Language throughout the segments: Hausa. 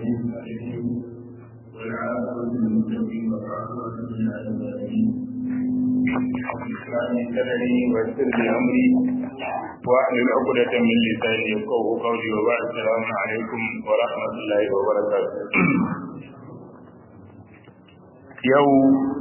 العالمين والعاقبة للمتقين والعاقبة للعالمين إسلامي سنني ويسر لي أمري واحلل عقدة من لساني يفقهوا قولي وبعد السلام عليكم ورحمة الله وبركاته يوم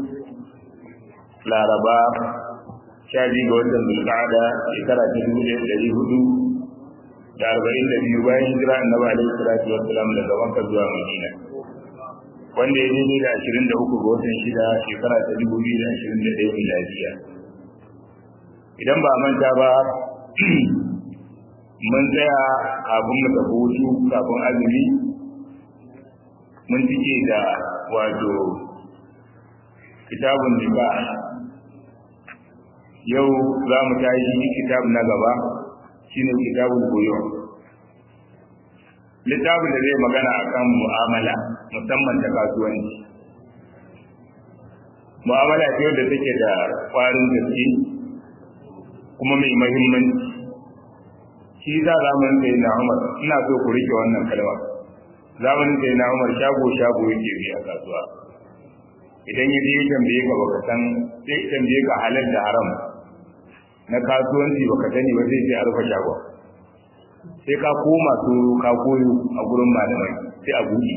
laraba sha biyu ga watan zulqa'ada shekara ta dubu ɗaya ɗari hudu da arba'in da biyu bayan hijira annabi alaihi salatu wassalam daga makka zuwa madina wanda ya daidai da ashirin da uku ga watan shida shekara ta dubu biyu da ashirin da ɗaya miladiya idan ba manta ba mun tsaya kafin mu tafi hutu kafin azumi mun cike da wato kitabun nikah yau za mu tashi kitab na gaba shine kitabul buyu littafin da zai magana akan mu'amala musamman ta kasuwanci mu'amala ce da take da kwarin gaske kuma mai mahimmanci shi za zamanin sai na umar ina so ku rike wannan kalma zamanin sai na umar shago shago yake bi a kasuwa idan ya je ya tambaye ka baka san sai ya tambaye ka halal da haram na kasuwanci baka sani ba zai ce a rufe shagon sai ka koma tsoro ka koyo a gurin malamai sai a buɗe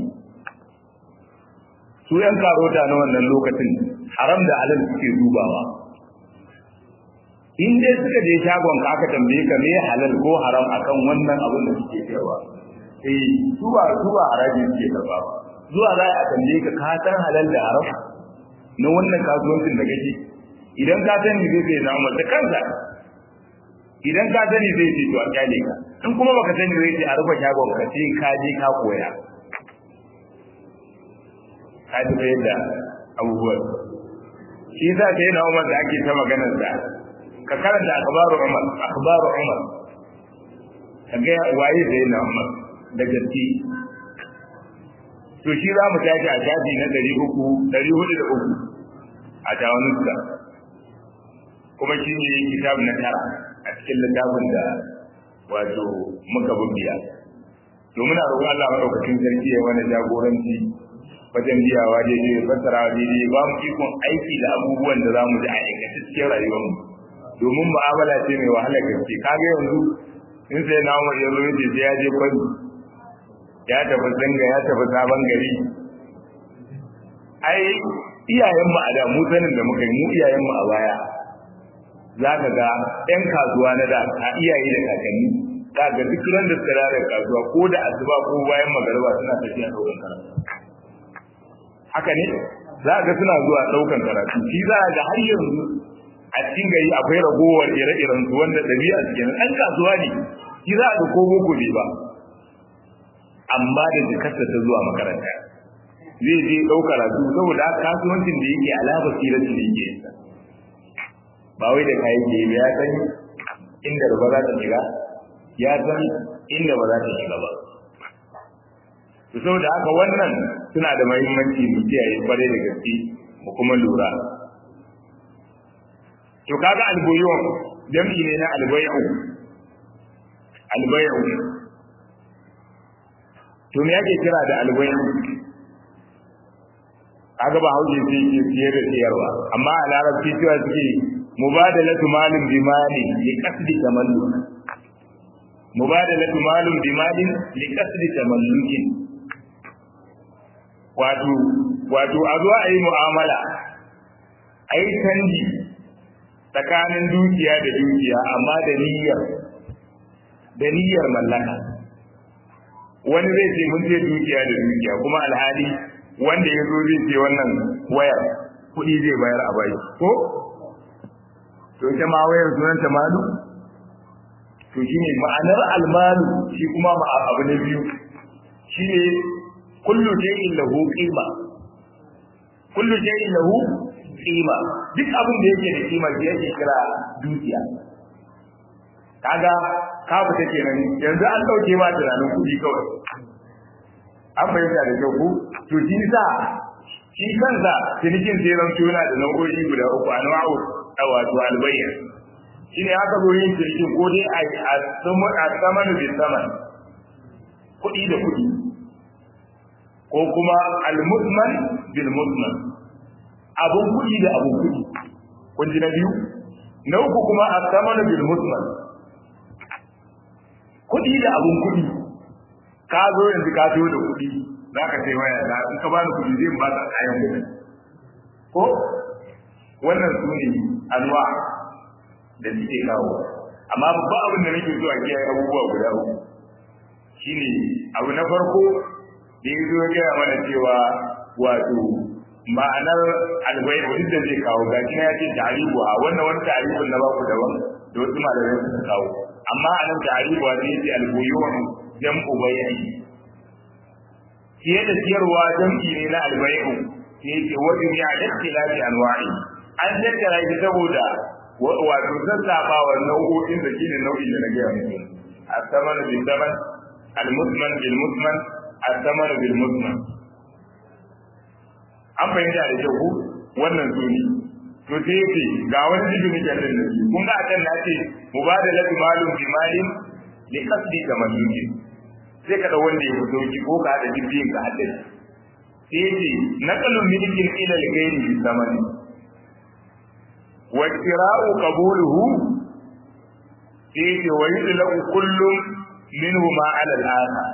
su yan karota na wannan lokacin haram da halal suke dubawa in dai suka je shagon ka aka tambaye ka me halal ko haram akan wannan abin da suke cewa eh su ba su ba haraji suke karba ba zuwa za a tambaye ka ka san halal da haram na wannan kasuwancin da kake idan ka sani zai sai na umar da kansa idan ka sani zai ce to a kyale ka in kuma baka sani zai ce a rufe shagon ka sai ka je ka koya ka ji fa yadda abubuwan shi yasa sai na umar da ake ta maganar sa ka karanta akhbaru umar akhbaru umar ka ga waye sai na umar da gaske to shi za mu tashi a shafi na ɗari uku ɗari hudu da uku a tawanuska kuma shi ne kitab na tara a cikin littafin da wato muka bubbiya domin a roƙon Allah maɗaukakin sarki ya wani jagoranci wajen biyawa daidai fassara daidai ba mu ikon aiki da abubuwan da za mu ji a aikace cikin rayuwarmu domin mu'amala ce mai wahala gaske kaga yanzu in sai na umar ya zo ya ce ya je kwani ya tafi zanga ya tafi sabon gari ai iyayen mu a da mu sanin da muka yi mu iyayen mu a baya za ka ga ɗan kasuwa na da a iyaye da kakanni za ga duk ran da suka da kasuwa ko da asuba ko bayan magariba suna tafiya ɗaukan karatu haka ne za ga suna zuwa ɗaukan karatu shi za ga har yanzu a cikin gari akwai ragowar ire-iren su wanda ɗabi'a su kenan ɗan kasuwa ne shi za ga ko boko ne ba amma da jikarsa ta zuwa makaranta zai je ɗauka karatu saboda kasuwancin da yake alama sirati da yake yinsa ba wai da kayan ke ya san inda ba za ta shiga ya san inda ba za ta shiga ba to saboda haka wannan suna da muhimmanci mu kiyaye kwarai da gaske mu kuma lura to kaga alboyon jam'i ne na albayu albayu to me yake kira da albayu kaga ba hauje sai ke siyar da siyarwa amma a larabci cewa suke mubadalatu malin bi mali li qasdi tamalluk mubadalatu malin bi malin li qasdi tamallukin wato wato a zo a yi mu'amala a yi canji tsakanin dukiya da dukiya amma da niyyar da niyyar mallaka wani zai ce mun ce dukiya da dukiya kuma alhali wanda ya zo zai ce wannan wayar kuɗi zai bayar a bai ko to ita ma wayar sunan ta malu to shine ma'anar almalu shi kuma abu na biyu shine kullu shay'in lahu qima kullu shay'in lahu qima duk abin da yake da kima shi yake kira dukiya kaga ka fita kenan yanzu an dauke ma tunanin kuɗi kawai an bayyana da kyau ko to shi sa shi kansa cinikin sai zan tuna da nau'o'i guda uku a nau'u a wato albayyan shi ne aka zo yin cinikin ko dai a saman bin saman kuɗi da kuɗi ko kuma al-mutman bil mutman abun kuɗi da abun kuɗi kun ji na biyu na uku kuma as-samanu bil mutman kuɗi da abun kuɗi ka zo yanzu ka zo da kuɗi za ka sai waya da in ka bani kuɗi zai ba ka kayan kuɗi ko wannan su ne anwa da suke kawo amma babban abin da nake so a kiyaye abubuwa guda uku shine abu na farko da ya zo gaya mana cewa wato ma'anar albai duk da zai kawo ga ya ce tarihu a wannan wani tarihun na baku daban da wasu malamai suka kawo amma a nan tarihu a zai ce alboyon jam'u bayani fiye da siyarwa jam'i ne na albai'u sai yake wajen ya da tilafi anwa'i an tattara shi saboda wato sassafa wa nau'o'in da shine nau'in da na gaya muku as-saman bil saman al-musman bil musman as-saman bil musman an fahimta da kyau ku wannan suni to sai yake ga wani jibi nake da shi kun ga akan na ce mubadalatu malum bi malin li qasdi tamalluki sai ka da wanda ya fito ki ko ka da jibbin ka hadda sai yake naqalun milkin ila al-ghairi bi zamani wa kira'u qabuluhu sai yake wa yudlaku kullum minhu ma ala al-akhar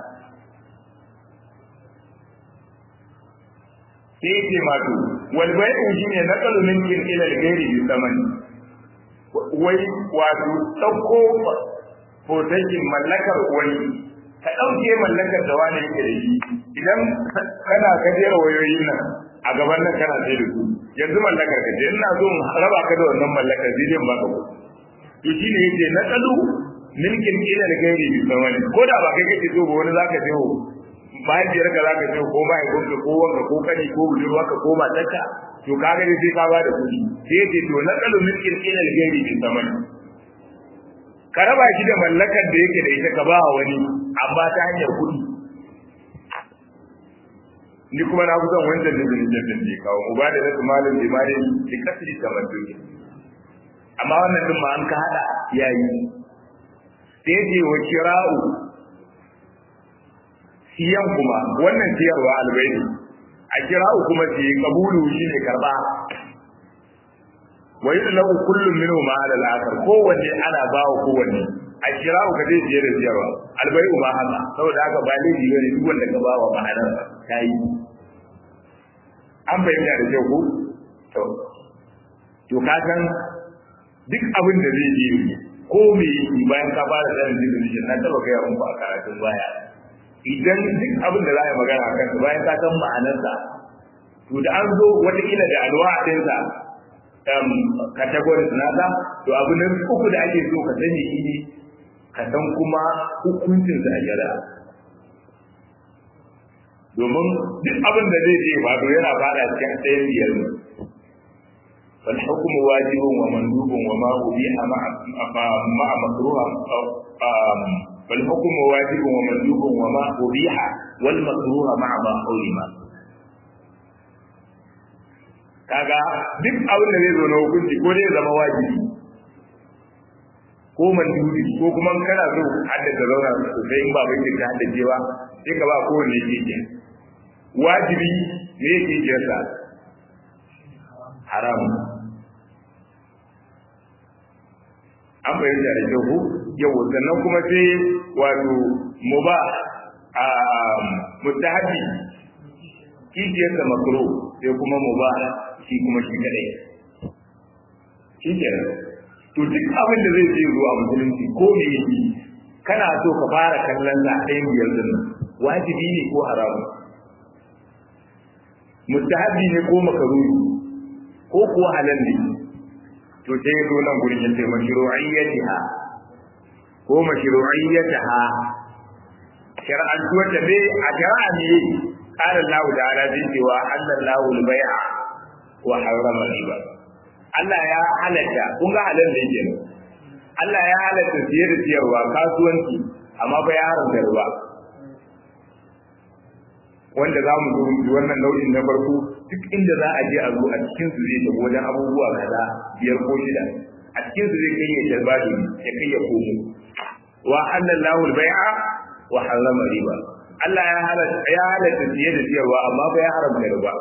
sai yake mato wal bai'u shine naqalu milkin ila al-ghairi bi zamani wai wato dauko fotakin mallakar wani ka ɗauke mallakar da wani yake da shi idan kana ka jera wayoyin nan a gaban nan kana sai da su yanzu mallakar ka ce ina so raba ka da wannan mallakar zai zai baka ku to shine yace na tsalu milkin ila da gairi bi samani ko da ba kai kake so ba wani zaka je mahaifiyar ka zaka je ko mahaifinka ko wanka ko kani ko budurwarka ko matarka to kaga dai sai ka ba da kuɗi sai yace to na tsalu milkin ila da gairi bi samani ka raba shi da mallakar da yake da ita ka ba wani amma ta hanyar kuɗi ni kuma na kusan wancan da zai jabin da kawo mu ba da nasu malin da malin da kasiri da mantoki amma wannan din ma an ka hada yayi sai ce wa kira'u siyan kuma wannan siyarwa albaidi a kira'u kuma ce kabulu shine karba wa yudlaku kullum minhu ma ala al-akhar kowanne ana bawa kowanne a kira'u ka zai siye da siyarwa albai'u ma haka saboda haka ba laifi bane duk wanda ka bawa ma'anar ta yi an bayyana da kyau ko to to ka san duk abin da zai yi ko me yi bayan ka fara sanin jirgin na taba gaya muku a karatun baya idan duk abin da za a yi magana a kansa bayan ka san ma'anarsa to da an zo watakila da alwa ɗinsa categories nasa to abu na uku da ake so ka sani shi ne ka san kuma hukuncinsa a shari'a domin duk abin da zai je ba yana fada cikin ɗayan biyar ne fal hukmu wajibun wa mandubun wa ma ubiha ma makruha fal hukmu wajibun wa mandubun wa ma ubiha wal makruha ma ma hurima kaga duk abin da zai zo na hukunci ko dai zama wajibi ko mandubi ko kuma kana so haddace zauna sosai in ba bai ka haddace ba sai ka ba kowanne keke wajibi me yake kiyarsa haram an bayyana da kyau yau sannan kuma sai wato muba a mustahabi kishiyarsa makro sai kuma muba shi kuma shi kadai shi kenan to duk abin da zai je zuwa musulunci ko me yake kana so ka fara kallon sa ɗayan biyar din wajibi ne ko haramu mustahabi ne ko makaruhi ko kuwa halal ne to sai ya zo nan gurin ya ce mashru'iyyatiha ko mashru'iyyataha shar'antuwar da bai a shari'a ne قال الله تعالى zai cewa halallahu al-bai'a wa harrama riba Allah ya halatta kun ga halal da yake Allah ya halatta siye da siyarwa kasuwanci amma ba ya haramta riba wanda za mu zo mu wannan nau'in na farko duk inda za a je a zo a cikin su zai tafi wajen abubuwa kaza biyar ko shida a cikin su zai kai ya jalbadi ya kai ya komo wa halallahu al-bai'a wa harrama riba Allah ya halatta ya halatta siye da siyarwa amma fa ya haramta riba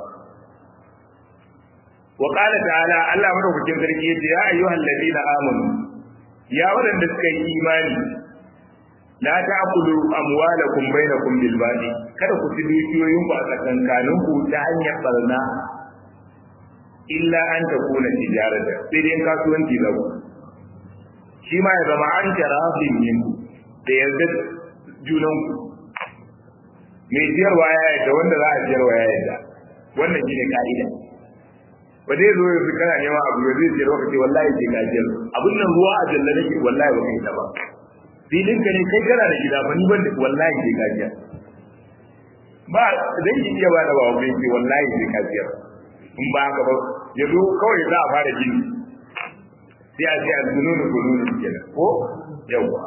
wa qala ta'ala Allah madaukakin sarki yace ya ayyuhal ladina amanu ya wadanda suka yi imani la ta'kulu amwalakum bainakum bil batil kada ku ci dukiyoyin ku a tsakankanin ku ta hanyar barna illa an takuna tijarata sai dai kasuwanci za ku shi ma ya zama an tarafin yin da yarda junan ku mai siyarwa ya yadda wanda za a siyarwa ya yadda wannan shine ka'ida ba zai zo yanzu kana neman abu da zai siyarwa ka ce wallahi ke ka siyar abin nan ruwa a jalla nake wallahi ba kai ta ba filin ka ne kai kana da gida ba ni ban da wallahi ke ka siyar ba zai yi iya ba da ba wani ce wallahi ke ka siyar in ba haka ba ya zo kawai za a fara gini sai a ce a zununu zununu kenan ko yawwa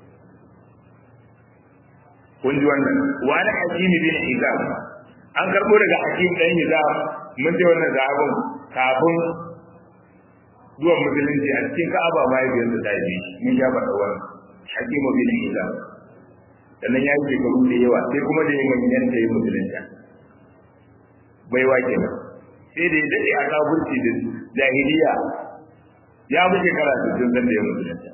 kun ji wannan wani hakimi bin hizam an karbo daga hakim dan hizam mun ji wannan zahabin kafin zuwan musulunci a cikin ka'aba ma yake da tafi mun ya faɗa wannan hakimu bin hizam sannan ya yi shekaru da yawa sai kuma da yin manyan da ya musulunta bai wa kenan sai da ya daɗe a kafurci da jahiliya ya fi shekara sittin zan da ya musulunta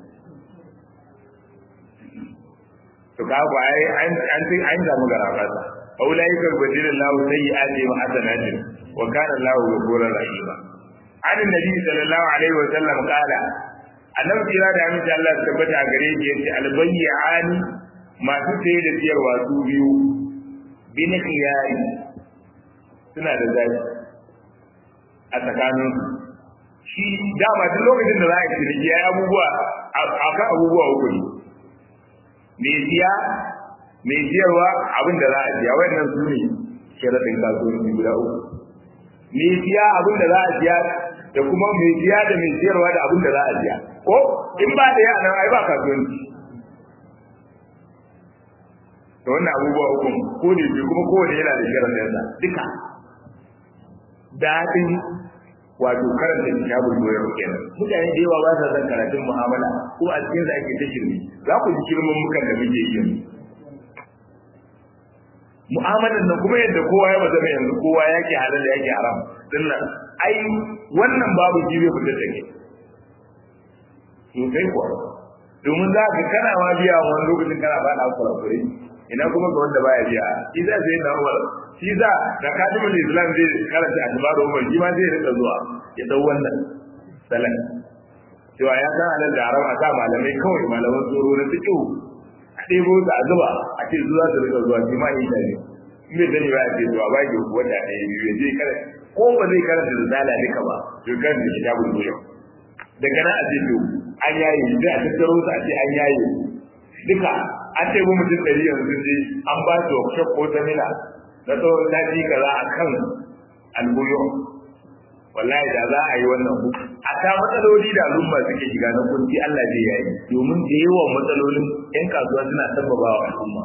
to ka ba ai an an an samu garaba ta aulai kal badilin lahu sayyi'ati wa hasanatin wa kana lahu ghafurur rahima an nabi sallallahu alaihi wa sallam qala annabi kira da amince Allah ya tabbata a gare shi yace albayyani masu saye da siyarwa su biyu bin khiyari suna da zaki a tsakanin shi dama duk lokacin da za a yi ciniki ya abubuwa akan abubuwa uku ne mai siya mai siyarwa abin da za a siya wannan su ne sharaɗin kasuwanci guda uku mai siya abin da za a siya da kuma mai siya da mai siyarwa da abin da za a siya ko in ba da yana ai ba kasuwanci da wannan abubuwa uku ko ne bi kuma kowane yana da sharaɗinsa duka daɗin wato karanta kitabul goyon kenan mutane da yawa ba sa son karatun mu'amala ko a cikin da ake ta shirme za ku ji shirman mukan da muke yi mu'amalar nan kuma yadda kowa ya zama yanzu kowa yake halal yake haram dinnan ai wannan babu jibe fitar da ke sosai kuwa domin za ka kana ma biya wani lokacin kana ba na kurakure ina kuma ga wanda baya biya shi za sai na umar shi za da kadimul islam zai karanta atbaru umar shi ma zai rika zuwa ya dau wannan salan cewa ya san halal da haram a sa malamai kawai malaman tsoro na fiqh a ɗebo su a zuba a ce zuwa su rika zuwa shi ma yi da ne in bai sani ba a ce zuwa ba ke wata ɗaya biyu ya je kare ko ba zai karanta da zala duka ba to kan da kitabul goyon daga nan a ce to an yaye sai a tattaro su a ce an yaye duka an ce mu mutum ɗari yanzu je an ba su workshop ko samina na tsawon sati kaza a kan albuyo wallahi da za a yi wannan ku a ta matsaloli da al'umma suke shiga na kunci Allah zai yayi domin da yawan matsalolin yan kasuwa suna sabbaba wa al'umma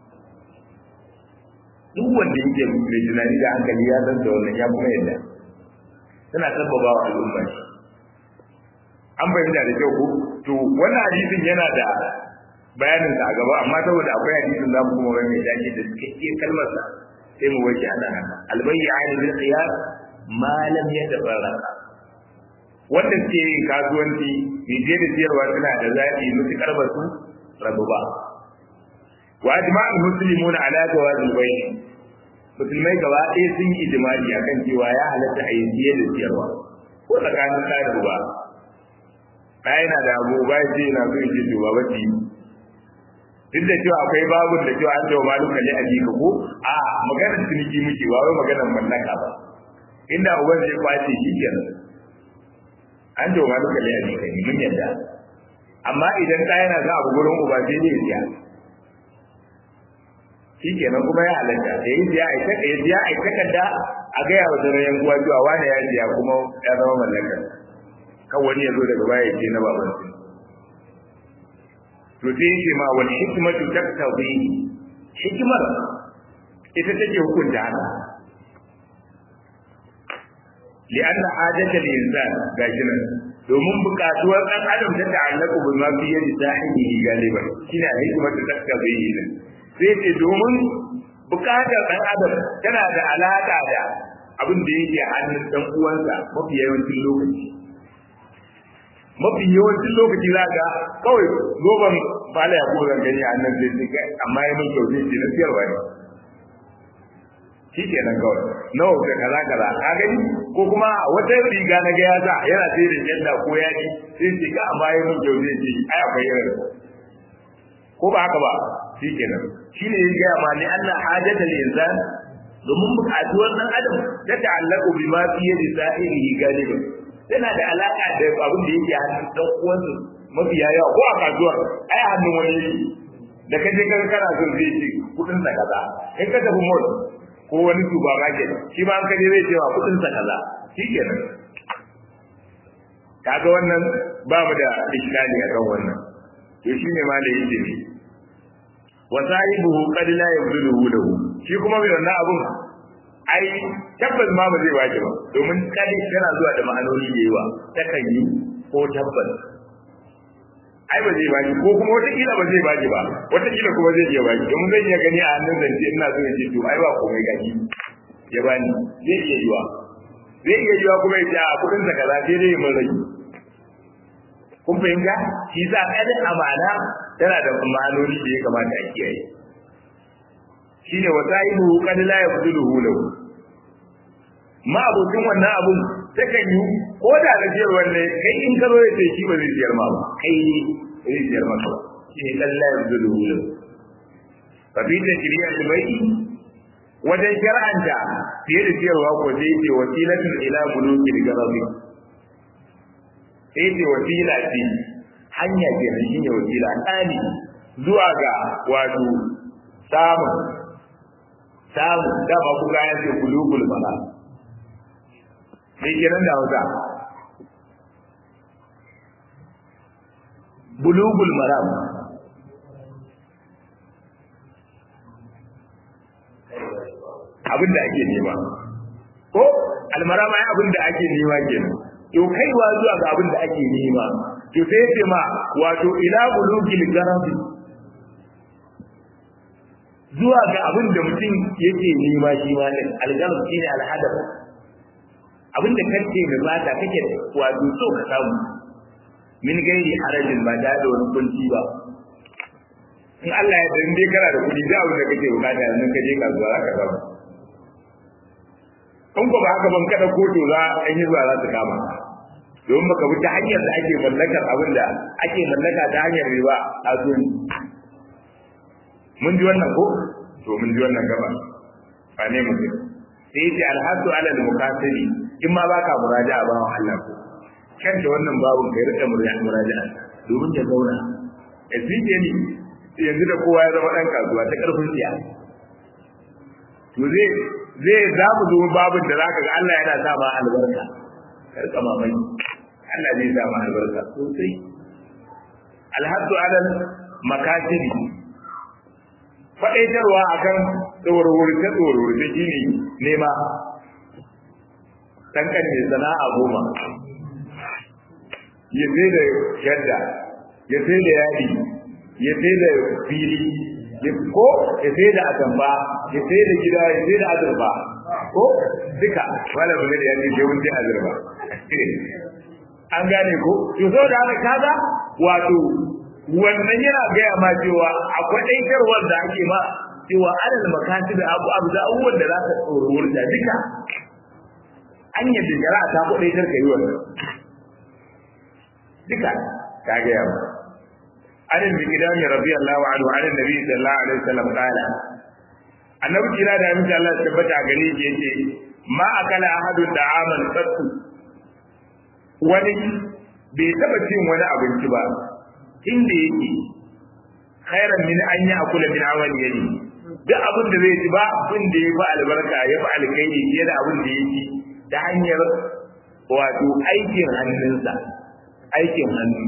duk wanda yake mai tunani da hankali ya san da wannan ya kuma yadda suna sabbaba wa al'umma an bayyana da kyau ko to wannan hadisin yana da bayanin sa a gaba amma saboda akwai hadisin zamu kuma wani mai dace da cikakke kalmar sa sai mu wace ana haka albayyan bil qiyas ma lam yatafarraqa wanda ke yin kasuwanci mai je da siyarwa suna da zaɓi mutukar ba su rabu ba wa ajma'ul muslimuna ala jawazil bay' musulmai gaba ɗaya sun yi ijma'i akan cewa ya halatta a yi siye da siyarwa ko tsakanin ɗa da uba ɗaya yana da abu ba ya ce yana so ya ce to ba ba duk da cewa akwai babun da cewa an tawo maluka ne a jika ko a maganar ciniki muke ba wai maganar mallaka ba inda uban zai kwace shi kenan an tawo maluka ne a jika ne mun yadda amma idan ka yana za abu gurin uba sai ne siya shi kenan kuma ya halatta da yi siya a taka ya siya a takarda a gaya wa sauran yan uwa cewa wani ya siya kuma ya zama mallakar kan wani ya zo daga baya ya ce na baban to sai yake ma wal hikmatu taktabi hikmar ita take hukunta haka li'anna hajata al-insan gashi nan domin bukatuwar dan adam ta ta'allaku bi ma fi yadi sahibi galiban shine hikmatu taktabi ne sai ce domin bukatar dan adam tana da alaka da abin da yake hannun dan uwansa mafi yawancin lokaci mafi yawancin lokaci za ga kawai zoban bala ya kuma gani a nan zai ce amma ya mun kyau zai ce na siyarwa ne shi ke nan kawai nawa ka kaza kaza ka gani ko kuma wata riga na ga ya sa yana sai da yadda ko yaji sai ce ka amma ya mun kyau zai ce ai akwai irin ko ba haka ba shi ke nan shi ne ya gaya ma ni Allah hajjatal insan domin bukatuwar dan adam ta ta'allaqu bima fi yadi sa'irihi galiban tana da alaka da abin da yake hannun dan uwansa mafi yawa ko a kasuwar ai hannun wani yake da kaje ka kana son zai ce kudin sa kaza in ka tafi mall ko wani supermarket shi ma an kaje zai ce ma kudin sa kaza shikenan kaga wannan ba mu da iskali a kan wannan to shine ma da yake ne wa sahibuhu qad la yabduluhu lahu shi kuma mai wannan abun ai tabbas ma ba zai baki ba domin kadi yana zuwa da ma'anoni da yawa takan yi ko tabbas ai ba zai baki ko kuma wata kila ba zai baki ba wata kila kuma zai iya baki domin zai iya gani a hannun zance ina so ya ce to ai ba komai gaji ya bani zai iya yiwa zai iya yiwa kuma ya ce a kudin sa kaza sai dai mun rage kun fahimta shi sa kadin amana tana da ma'anoni da ya kamata a kiyaye shine wa sahibu qad la yabduluhu lahu ma abokin wannan abun takan yi ko da na jiyar wanne kai in ka zo ya ce shi ba zai jiyar ma ba kai ne zai jiyar maka ba shine qad la yabduluhu lahu fa bi tajriya al-bay'i wajen shar'anta fiye da ciyarwa ko sai ce wasilatun ila buluki al-gharabi sai ce wasila ce hanya ke nan shine wasila tsani zuwa ga wato samun samu dama ku ga yace bulugul bala me kenan da hausa bulugul maram abin da ake nema ko almarama ya abin da ake nema kenan to kaiwa zuwa ga abin da ake nema to sai ya ce ma wato ila bulugil garabi zuwa ga abin da mutum yake nema shi ma din algarab shine alhadaf abin da kake da mata kake wato so ka samu min gairi harajin ba da da wani kunci ba in Allah ya dan dai kana da kuɗi da abin da kake bukata yanzu ka je kasuwa za ka samu in ko ba haka ban kada koto za an yi zuwa za su kama domin baka bi ta hanyar da ake mallakar abin da ake mallaka ta hanyar riba a duniya mun ji wannan ko to mun ji wannan gaba ba ne mutum sai yace alhadu ala al-muqasiri in ma baka muraja'a ba wa Allah ko kan da wannan babun kai rika muraja'a domin ya zauna a zike ni yanzu da kowa ya zama dan kasuwa ta karfin tsiya to zai zai za mu zo babun da zaka ga Allah yana sa ma albarka karka mamaki Allah zai sa ma albarka sosai alhadu ala makasiri faɗaitarwa a kan tsawarwurce-tsawarwurce shi ne nema tankan mai sana'a goma ya sai da shadda ya sai da yadi ya sai da fili ko ya sai da atamfa ya sai da gida ya sai da azurfa ko duka wala bude da yadi sai wunde azurfa an gane ko to saboda haka kaza wato wannan yana gaya ma cewa akwai ɗaikarwar da ake ma cewa adal makasi da abu abu da abubuwan da za ka tsoron da duka an yi da jara ta kuɗai kar ka yi wannan duka ta gaya ma adal bi gidan radiyallahu anhu an nabi sallallahu alaihi wasallam qala annabi kira da amince Allah tabbata gare shi yace ma akala ahadun da'aman qattu wani bai taba cin wani abinci ba inda yake khairan min an yi akula min amali yadi duk abin da zai ci ba abin da ya fi albarka ya fi alkhairi fiye da abin da ya ci ta hanyar wato aikin hannunsa aikin hannu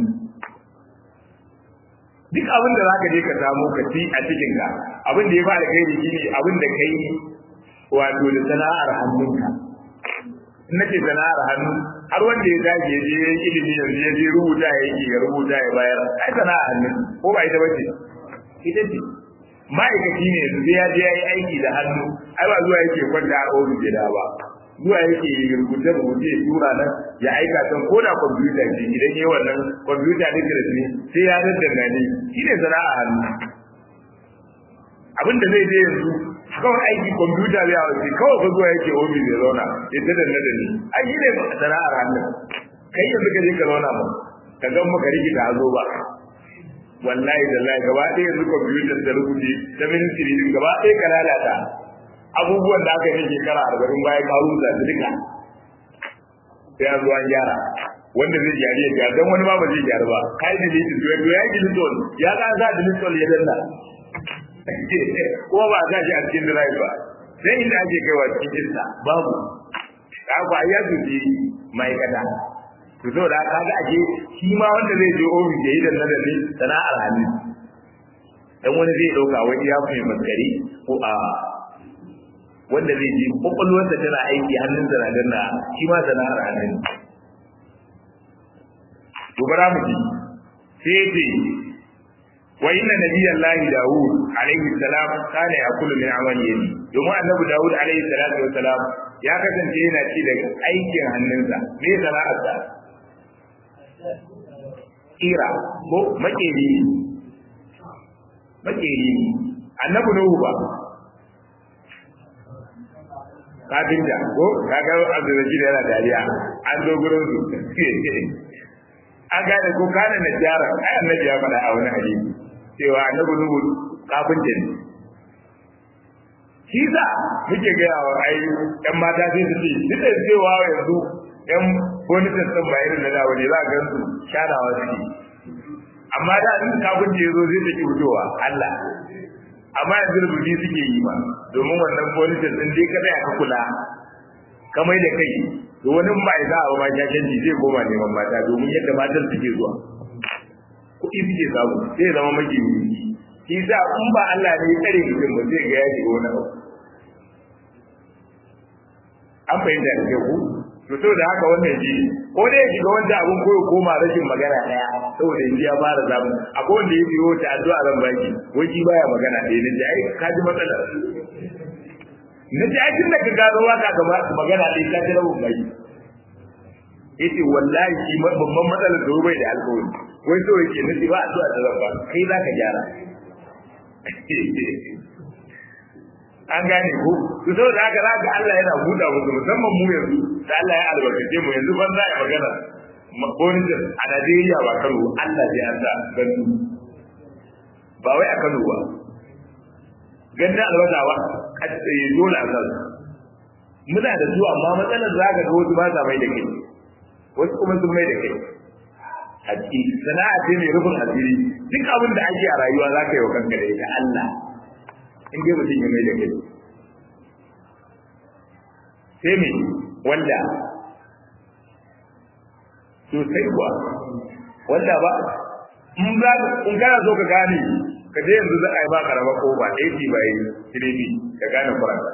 duk abin da zaka je ka samu ka ci a cikin ka abin da ya fi alkhairi shine abin da kai wato da sana'ar hannunka in nace sana'ar hannu har wanda ya dage ya je ilimi yanzu ya je rubuta ya yi ya rubuta ya bayar ai sana'a hannu ko ba ita bace ita ce ma'aikaci ne yanzu ya je ya yi aiki da hannu ai ba zuwa yake kwanta a ofis ya ba zuwa yake rubuce rubuce ya tura nan ya aika can ko da kwamfuta ce idan yi wannan kwamfuta ne da ne sai ya daddana ne shi ne sana'a hannu abin da zai je yanzu kawai aiki kwamfuta zai hawa ce kawai ka zuwa yake ofis ya zauna ya ta danna da ni ai shi ne sana'ar hannu kai yanzu ka je ka zauna mu ka gan maka rikita hazo ba wallahi wallahi gaba ɗaya yanzu kwamfutar da rubuce ta ministry din gaba ɗaya ka lalata abubuwan da aka yi shekara arba'in bayan ka rubuta su duka sai an zo an gyara wanda zai gyari ya gyara don wani ma ba zai gyara ba ka yi delete to ya yi delete on ya ka sa delete on ya danna kuma ba a sa shi a cikin drive ba sai inda ake kaiwa cikin insta babu ka ba ya zuci ma'aikata to so da kaga ake shi ma wanda zai je ofis ya yi da nadari sana'ar hannu dan wani zai dauka wani ya fi maskari ko a wanda zai je kwakwalwarsa tana aiki hannun na danna shi ma sana'ar hannun to bara mu ji sai ce wa inna nabiyallahi daud alaihi salam kana yakulu min amali yadi domin annabi daud alaihi salatu wa salam ya kasance yana ci daga aikin hannunsa me sana'arsa kira ko makeri makeri annabi nuhu ba kafinta ko kaga abdurrashid yana dariya an zo gurin su an gane ko kana na jara ai annabi ya faɗa a wani hadisi cewa annabi nuhu kafinta ne shi sa muke gaya wa ai yan mata sai su ce duk da cewa yanzu yan bonitas ɗin ba irin na dawo ne za a gan su shanawa suke amma da in kafin da ya zo zai take fitowa Allah amma yanzu rubuci suke yi ma domin wannan bonitas ɗin dai kada ya ka kula ka mai da kai to wani ba ya za a ba shashanci zai koma neman mata domin yadda matan suke zuwa kuɗi suke samu zai zama magini shi sa in ba Allah ne ya tsare mutum ba zai ga ya shiga wani abu an fahimta da ke ku to saboda haka wannan shi ko dai ya shiga wanda abun koyo koma rashin magana daya saboda yanzu ya fara zamu akwai wanda ya biyo ta addu'a zan baki wai shi baya magana ɗaya ne ai ka ji matsalar na ji aikin da ka gano waka ga magana ɗaya ka ji rabin baki yace wallahi shi babban matsalar da bai da alƙawari wai so yake nufi ba addu'a da zan ba kai za ka gyara an gane ko to saboda haka za ka Allah yana buɗa musu musamman mu yanzu da Allah ya albarkace mu yanzu ban za a magana makonin a Najeriya ba Kano Allah zai an sa gandu ba wai a Kano ba ganda albasa ba a tsaye dole a san muna da su amma matsalar za ka ga wasu ba sa mai da kai wasu kuma sun mai da kai a ciki sana'a ce mai rufin asiri duk abin da ake a rayuwa za ka yi wa kanka da ita Allah in dai mutum ya mai da kai sai me wanda sosai kuwa wanda ba in za in kana so ka gane ka je yanzu za a yi ba karama ko ba AC ba yi kiremi ka gane kuranta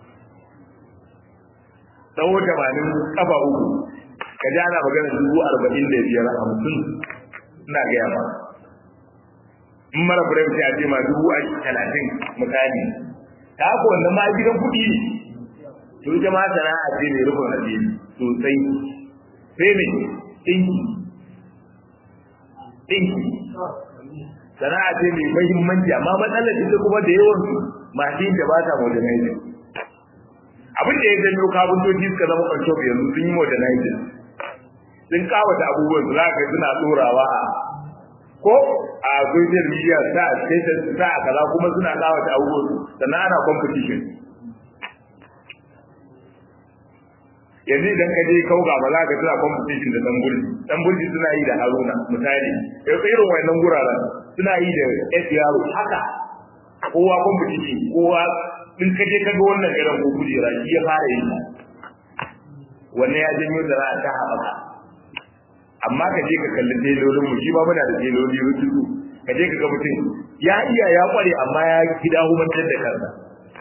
tsawo tamanin kafa uku ka ji ana magana dubu arba'in da biyar hamsin ina gaya ma in mara furen sai a ce ma dubu a talatin misali ta haka wannan ma gidan kuɗi ne to ita ma sana'a ce mai rufin asiri sosai sai mai ɗinki ɗinki sana'a ce mai mahimmanci amma matsalar ita kuma da yawan su masu yin da ba ta modernizing abin da ya janyo kabintoci suka zama kwanci yanzu sun yi modernizing sun kawata abubuwan su za ka suna tsorawa a ko a social media sa a station sa a kaza kuma suna kawata abubuwan su sannan ana competition yanzu idan ka je kauga ba za ka tuna competition da tambulji tambulji suna yi da haruna misali yanzu irin wannan guraren suna yi da s yaro haka kowa competition kowa in ka je ka ga wannan irin ko kujera shi ya fara yi wannan ya janyo da za a ta haɓaka amma ka je ka kalli telolin mu shi ba muna da teloli rututu ka je ka ga mutum ya iya ya kware amma ya gida humantar da kansa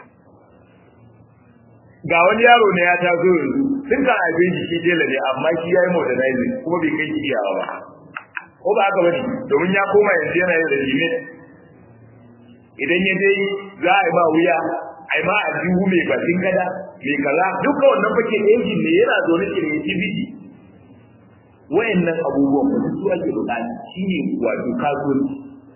ga wani yaro ne ya taso yanzu tun kan abin shi tela ne amma shi ya yi modernizing kuma bai kai shi iyawa ba ko ba haka bane domin ya koma yanzu yana yin regime idan ya dai za a yi ma wuya a yi ma a jihu mai bakin gada mai kaza duka wannan fake injin ne yana zaune creativity wayannan abubuwan ba su ake bukata shine wato kasuwanci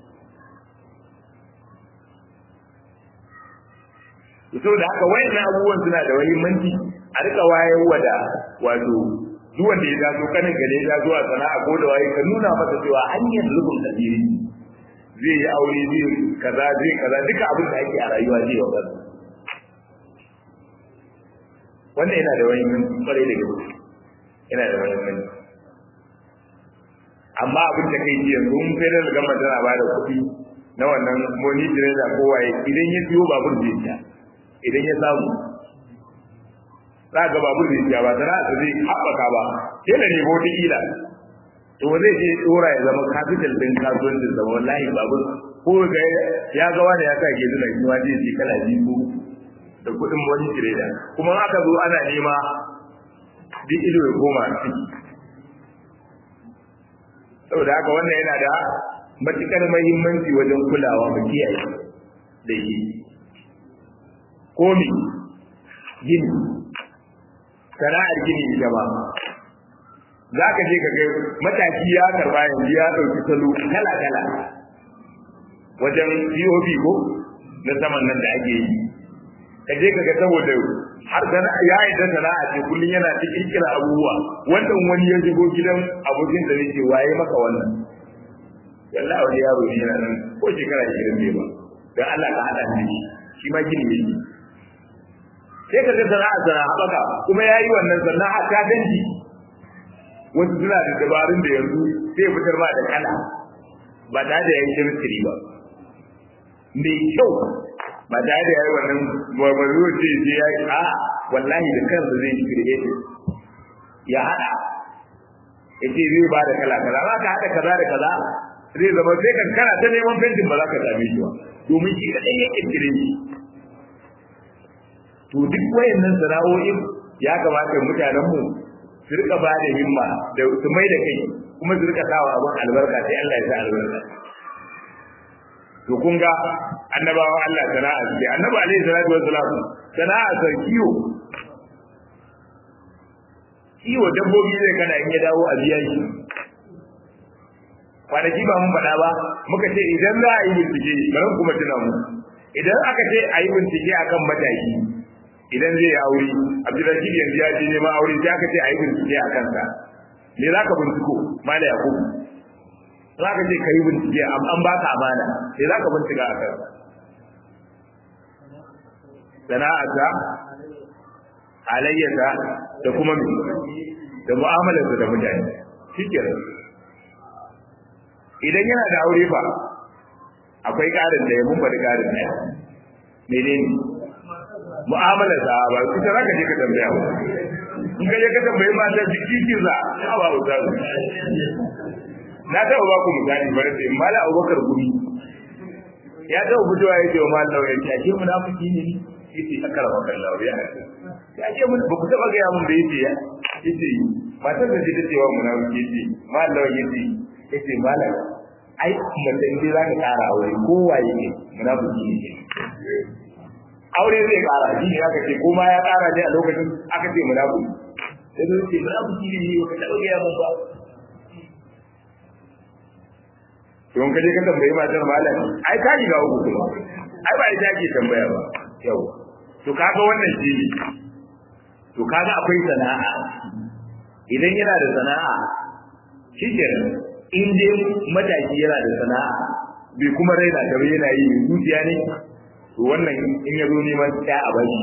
saboda haka wayannan abubuwan suna da muhimmanci a rika wayarwa da wato duk wanda ya taso kanin gare ya zo a sana'a ko da waye ka nuna masa cewa hanyar rubun asiri zai yi aure zai kaza zai kaza duka abin da ake a rayuwa zai wa kansa wannan yana da wani kwarai da gaske yana da wani mani amma abin da kai yanzu mun sai da gama tana ba da kuɗi na wannan moni trader ko waye idan ya siyo babur zai siya idan ya samu za ga babur zai siya ba sana'a ta zai haɓaka ba kela ne ko ila to zai je dora ya zama capital din kasuwancin sa wallahi babur ko ga ya ga wani ya sa ke zuna shi ma zai ji kala biyu da kuɗin wani trader kuma aka zo ana nema duk ido ya koma ciki saboda haka wannan yana da matukar muhimmanci wajen kulawa mu kiyaye da shi komi gini sana'ar gini ita ba za ka je ka ga mataki ya karba yanzu ya ɗauki salo kala-kala wajen POP ko na saman nan da ake yi ka je ka ga saboda har sana ya yi da sana'a ce kullum yana ta kirkira abubuwa wannan wani ya shigo gidan abokin da nake waye maka wannan yalla wani yaro ne yana nan ko shekara 20 bai ba dan Allah ka hada ni shi ma gini yake sai ka ga sana'a sana haɓaka kuma ya yi wannan sana'a ta danji wasu suna da dabarun da yanzu sai fitar ma da kala ba tare da yayin chemistry ba mai kyau ba tare da yayi wannan barbaru ce sai ya yi a wallahi da kansa zai yi create ya hada yace zai ba da kala kaza za ka hada kaza da kaza zai zama sai kan kana ta neman fentin ba za ka same shi ba domin shi kadai ya kirkire shi to duk wayannan sana'o'in ya kamata mutanen mu su rika ba da himma da su mai da kai kuma su rika sawa abin albarka sai Allah ya sa albarka to kun ga annabawan Allah sana'a ce annabi alaihi salatu wassalam sana'a sa kiwo kiwo dabbobi zai kana in ya dawo a biya shi kwanaki ba mun faɗa ba muka ce idan za a yi bincike bari kuma tuna mu idan aka ce a yi bincike akan mataki idan zai yi aure abdulrashid yanzu ya je neman aure sai aka ce a yi bincike a kansa me za ka binciko mala yakubu za ka ce ka yi bincike an ba ka amana sai za ka bincika a kansa sana'arsa halayyarsa da kuma da mu'amalarsa da mutane shi idan yana da aure fa akwai ƙarin da ya mun faɗi ƙarin ɗaya menene mu'amalar sa ba ita za ka je ka tambaya ba in ka je ka tambayi mata jiki ki za a ba wuta na taɓa ba ku misali bari sai mala abubakar gumi ya taɓa fitowa ya ce wa mala lauya ya ce munafiki ne ni yace akara wa kan lauya ya ce mun ba ku taɓa gaya mun da yace ya yace matar da ta ce wa munafiki yace mala lauya yace yace mala ai mace in za ka ƙara aure kowaye ne munafiki ne aure zai kara shi ne aka ce kuma ya kara ne a lokacin aka ce munafiki sai zai ce munafiki ne ne ka taɓa gaya mun ba don kaje ka tambayi matar malam ai ka riga uku kuma ai ba ita ke tambaya ba yau to kaga wannan shi ne to kaga akwai sana'a idan yana da sana'a shi kenan in dai mataki yana da sana'a bai kuma raina ta yana yi zuciya ne to wannan in ya zo neman ta a bari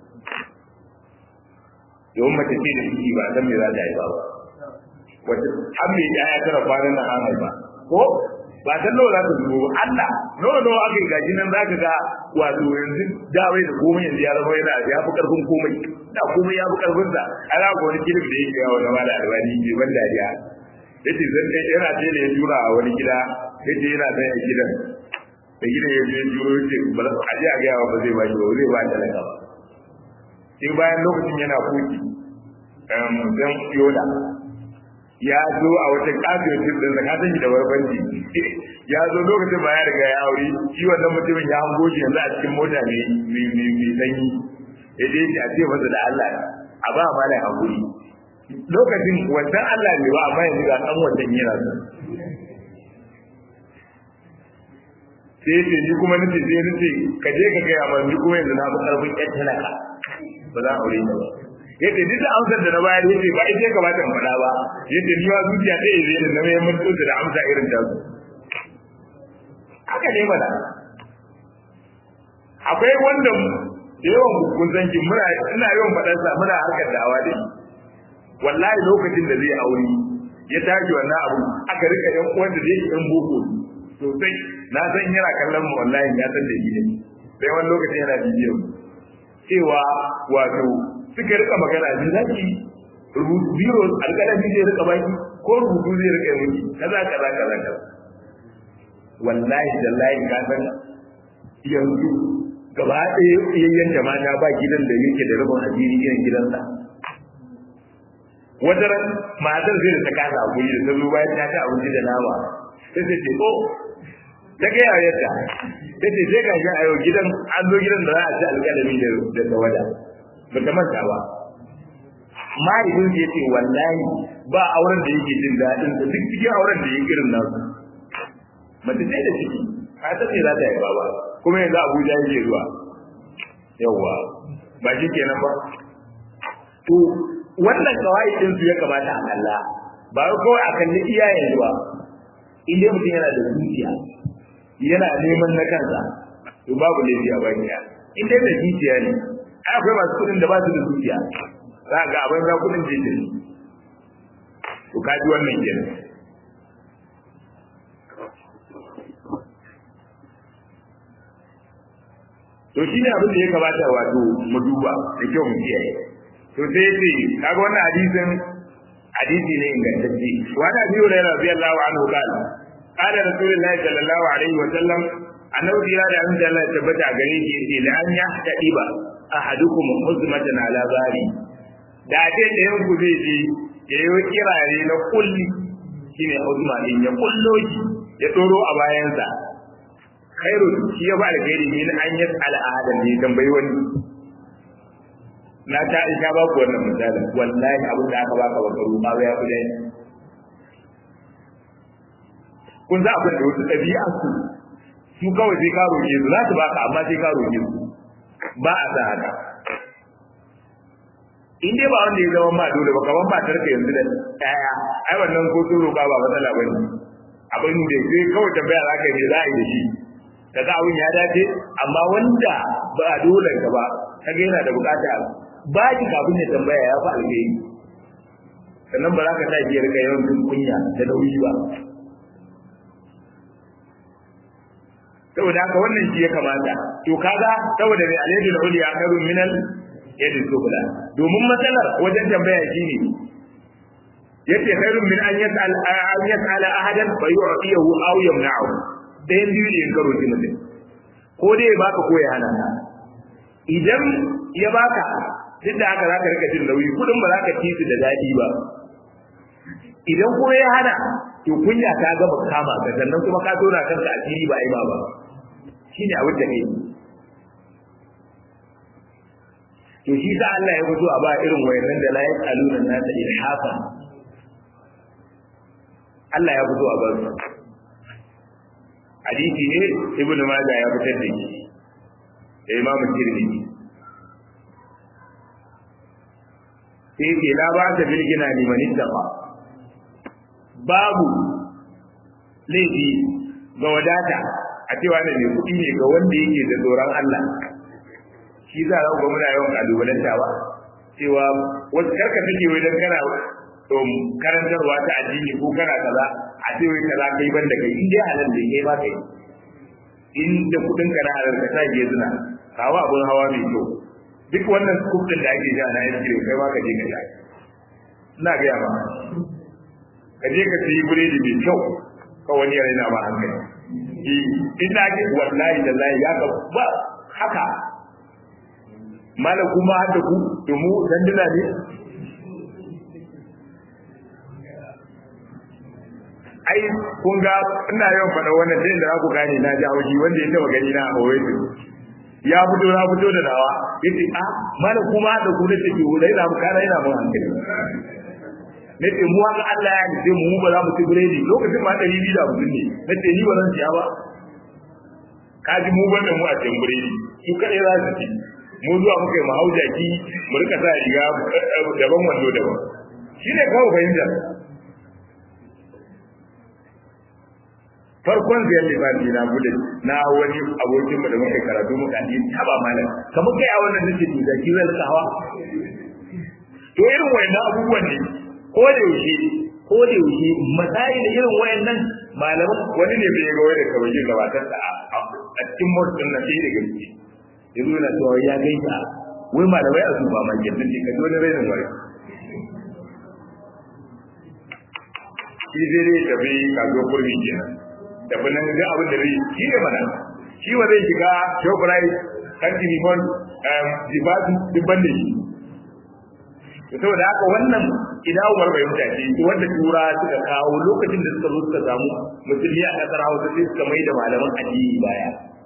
domin mace ce da ciki ba san me za ta haifa ba wata an mai ya tara kwanan nan an haifa ko ba san nawa za ta zubo ba Allah nawa nawa aka yi gaji nan za ka ga wato yanzu dawai da komai yanzu ya zama yana ya fi karfin komai da komai ya fi karfin sa ana ga wani kilif da yake yawo na mala albani ke ban dariya yace zan dai yana ce da ya jura a wani gida yace yana da gidan da gina ya je juro ce ba a je a ga ba zai ba shi ba zai ba talaka ba sai bayan lokacin yana kuki um dan yoda ya zo a wata kafin cin din da kasan da barbanci ya zo lokacin ba ya riga ya aure shi wannan mutumin ya hango shi yanzu a cikin mota ne mai sanyi ya je shi a ce masa da Allah a ba ma da hakuri lokacin wancan Allah ne ba amma yanzu ga dan wancan yana so sai ce ni kuma nace sai nace ka je ka gaya mana ni kuma yanzu na fi karfin ƴan talaka ba za a aure ni ba yace duk amsar da na bayar yace ba ita ka bata faɗa ba yace ni ma zuciya ta yi zai na mai mutu da amsa irin ta su haka ne mana akwai wanda da yawan kun san ki muna ina yawan faɗar sa muna harkar dawa da shi wallahi lokacin da zai aure ya tashi wannan abu aka rika yan uwan da zai yan boko sosai na san yana kallon mu wallahi ya san da shi ne sai wani lokacin yana bidiyo cewa wato suka rika magana da zaki rubutu biro alƙalami zai rika baki ko rubutu zai rika miki kaza kaza kaza kaza wallahi dallahi ka san yanzu gaba ɗaya yayyan jama'a ba gidan da yake da rabon asiri irin gidansa wata ran matar zai da ta kasa hakuri da ta zo bayan ta ci abinci da nama sai ta ce oh ta ga yayarta ta ce sai ka ga a yau gidan an zo gidan da za a ci alƙalami da tawada ba ta manta ba mahaifin ya ce wallahi ba auren da yake jin daɗin da duk cikin auren da yake irin nasu mace sai da ciki a ta ce za ta haifa ba kuma yanzu abuja yake zuwa yawwa ba shi kenan ba to wannan kawai din su ya kamata a kalla ba kawai a kalli iyayen zuwa in dai mutum yana da zuciya yana neman na kansa to babu laifi a bakiya in dai da zuciya ne akwai masu kudin da ba su da zuciya za ga abin za kudin jejin to kaji wannan kenan to shi ne abin da ya kamata wato mu duba da kyau mu kiyaye to sai ya ce kaga wannan hadisin hadisi ne ingantacce wani abi hurairah radiyallahu anhu qala qala rasulullahi sallallahu alaihi wa sallam annabi ya da an da Allah tabbata a gare shi yace la an yahtadiba ahadukum huzmatan ala bari da ce da yan ku zai je ya yi kirare na kulli shine huzma din ya kullo shi ya doro a bayansa khairu shi ya ba alkhairi ne an yi al'adam ne tambayi wani na ta isha ba ku wannan misalin wallahi abin da aka baka baka ruwa ba ya kudai kun za abin da wasu ɗabi'a su su kawai sai ka roƙe su za su baka amma sai ka roƙe su ba a sa haka in dai ba wanda ya zama ma dole ba kaman matar ka yanzu da ɗaya ai wannan ko sun roƙa ba matsala bane abin da sai kawai tambaya za ka yi za a yi da shi kaga abin ya dace amma wanda ba a dole ka ba kaga yana da bukata ba ki kafin ya tambaya ya fi alheri sannan ba za ka sa biyar ka yawan jin kunya da nauyi ba saboda haka wannan shi ya kamata to kaga saboda mai alayyadul uliya khairun minal yadin subula domin matsalar wajen tambaya shine yace khairun min an yas'al an yas'ala ahadan fa yu'tiyahu aw yamna'u dayan biyu ne in karo mutum ko dai ya baka ko ya hana ka idan ya baka duk da haka zaka rika jin nauyi kudin ba zaka ci su da dadi ba idan kuma ya hana to kunya ta gaba kama ka sannan kuma ka tona kanka asiri ba ai ba ba shine abin da kai to shi sa Allah ya fito a ba irin wayannan da la yasaluna nasa ilhafa Allah ya fito a ba su hadisi ne ibnu majah ya fitar da shi da imamu tirmidhi sai ke la ba ta bil gina liman ittaqa babu laifi ga wadata a cewa da mai kuɗi ne ga wanda yake da tsoron Allah shi za a ga muna yawan kalubalanta ba cewa wasu karka take wai dan kana karantarwa ta addini ko kana kaza a ce wai kaza kai banda kai in dai halal da kai ba kai in da kudin ka na halal ka sa ke zina kawo abun hawa mai kyau duk wannan kudin da ake ja na yanki kai ma ka je ka sha ina ga ma ka je ka sayi buredi mai kyau ka wani ya raina ma hankali in na ji wallahi da lahi ya ka ba haka malam kuma har da ku domin danduna ne ai kun ga ina yawan faɗa wannan sai da za ku gane na ji haushi wanda ya taɓa gani na a Oasis ya fito na fito da nawa yace a mana kuma da ku nace ki dai na kana yana mun hankali nace mu haka Allah ya ce mu ba za mu ci biredi lokacin ma 250 ne nace ni ba zan ciya ba kaji mu banda mu a cikin biredi su kadai za su ci mu zuwa muka yi mahaujaki mu rika sa riga daban wando daban shine kawai fahimta farkon zai yi bani na bude na wani abokin mu da muka karatu muka yi taba malam kamar kai a wannan nake to da ki zai hawa to irin wayannan abubuwan ne ko da yaushe ko da yaushe misali da irin wayannan malaman wani ne bai ga wani kawai gabatar da a cikin motsin na sai da gaske yanzu yana cewa ya gaita wai malamai a zuba ma yadda ne ka wani rainin wani shi zai dai tafi kazo kurmi kenan tafi nan ga abin da zai shi ne mana shi wa zai shiga shoprite kan limon jibatu dubban da shi saboda haka wannan idawar bai mutace wanda tura suka kawo lokacin da suka zo suka samu musulmi a kasar hausa sai suka mai da malaman addini baya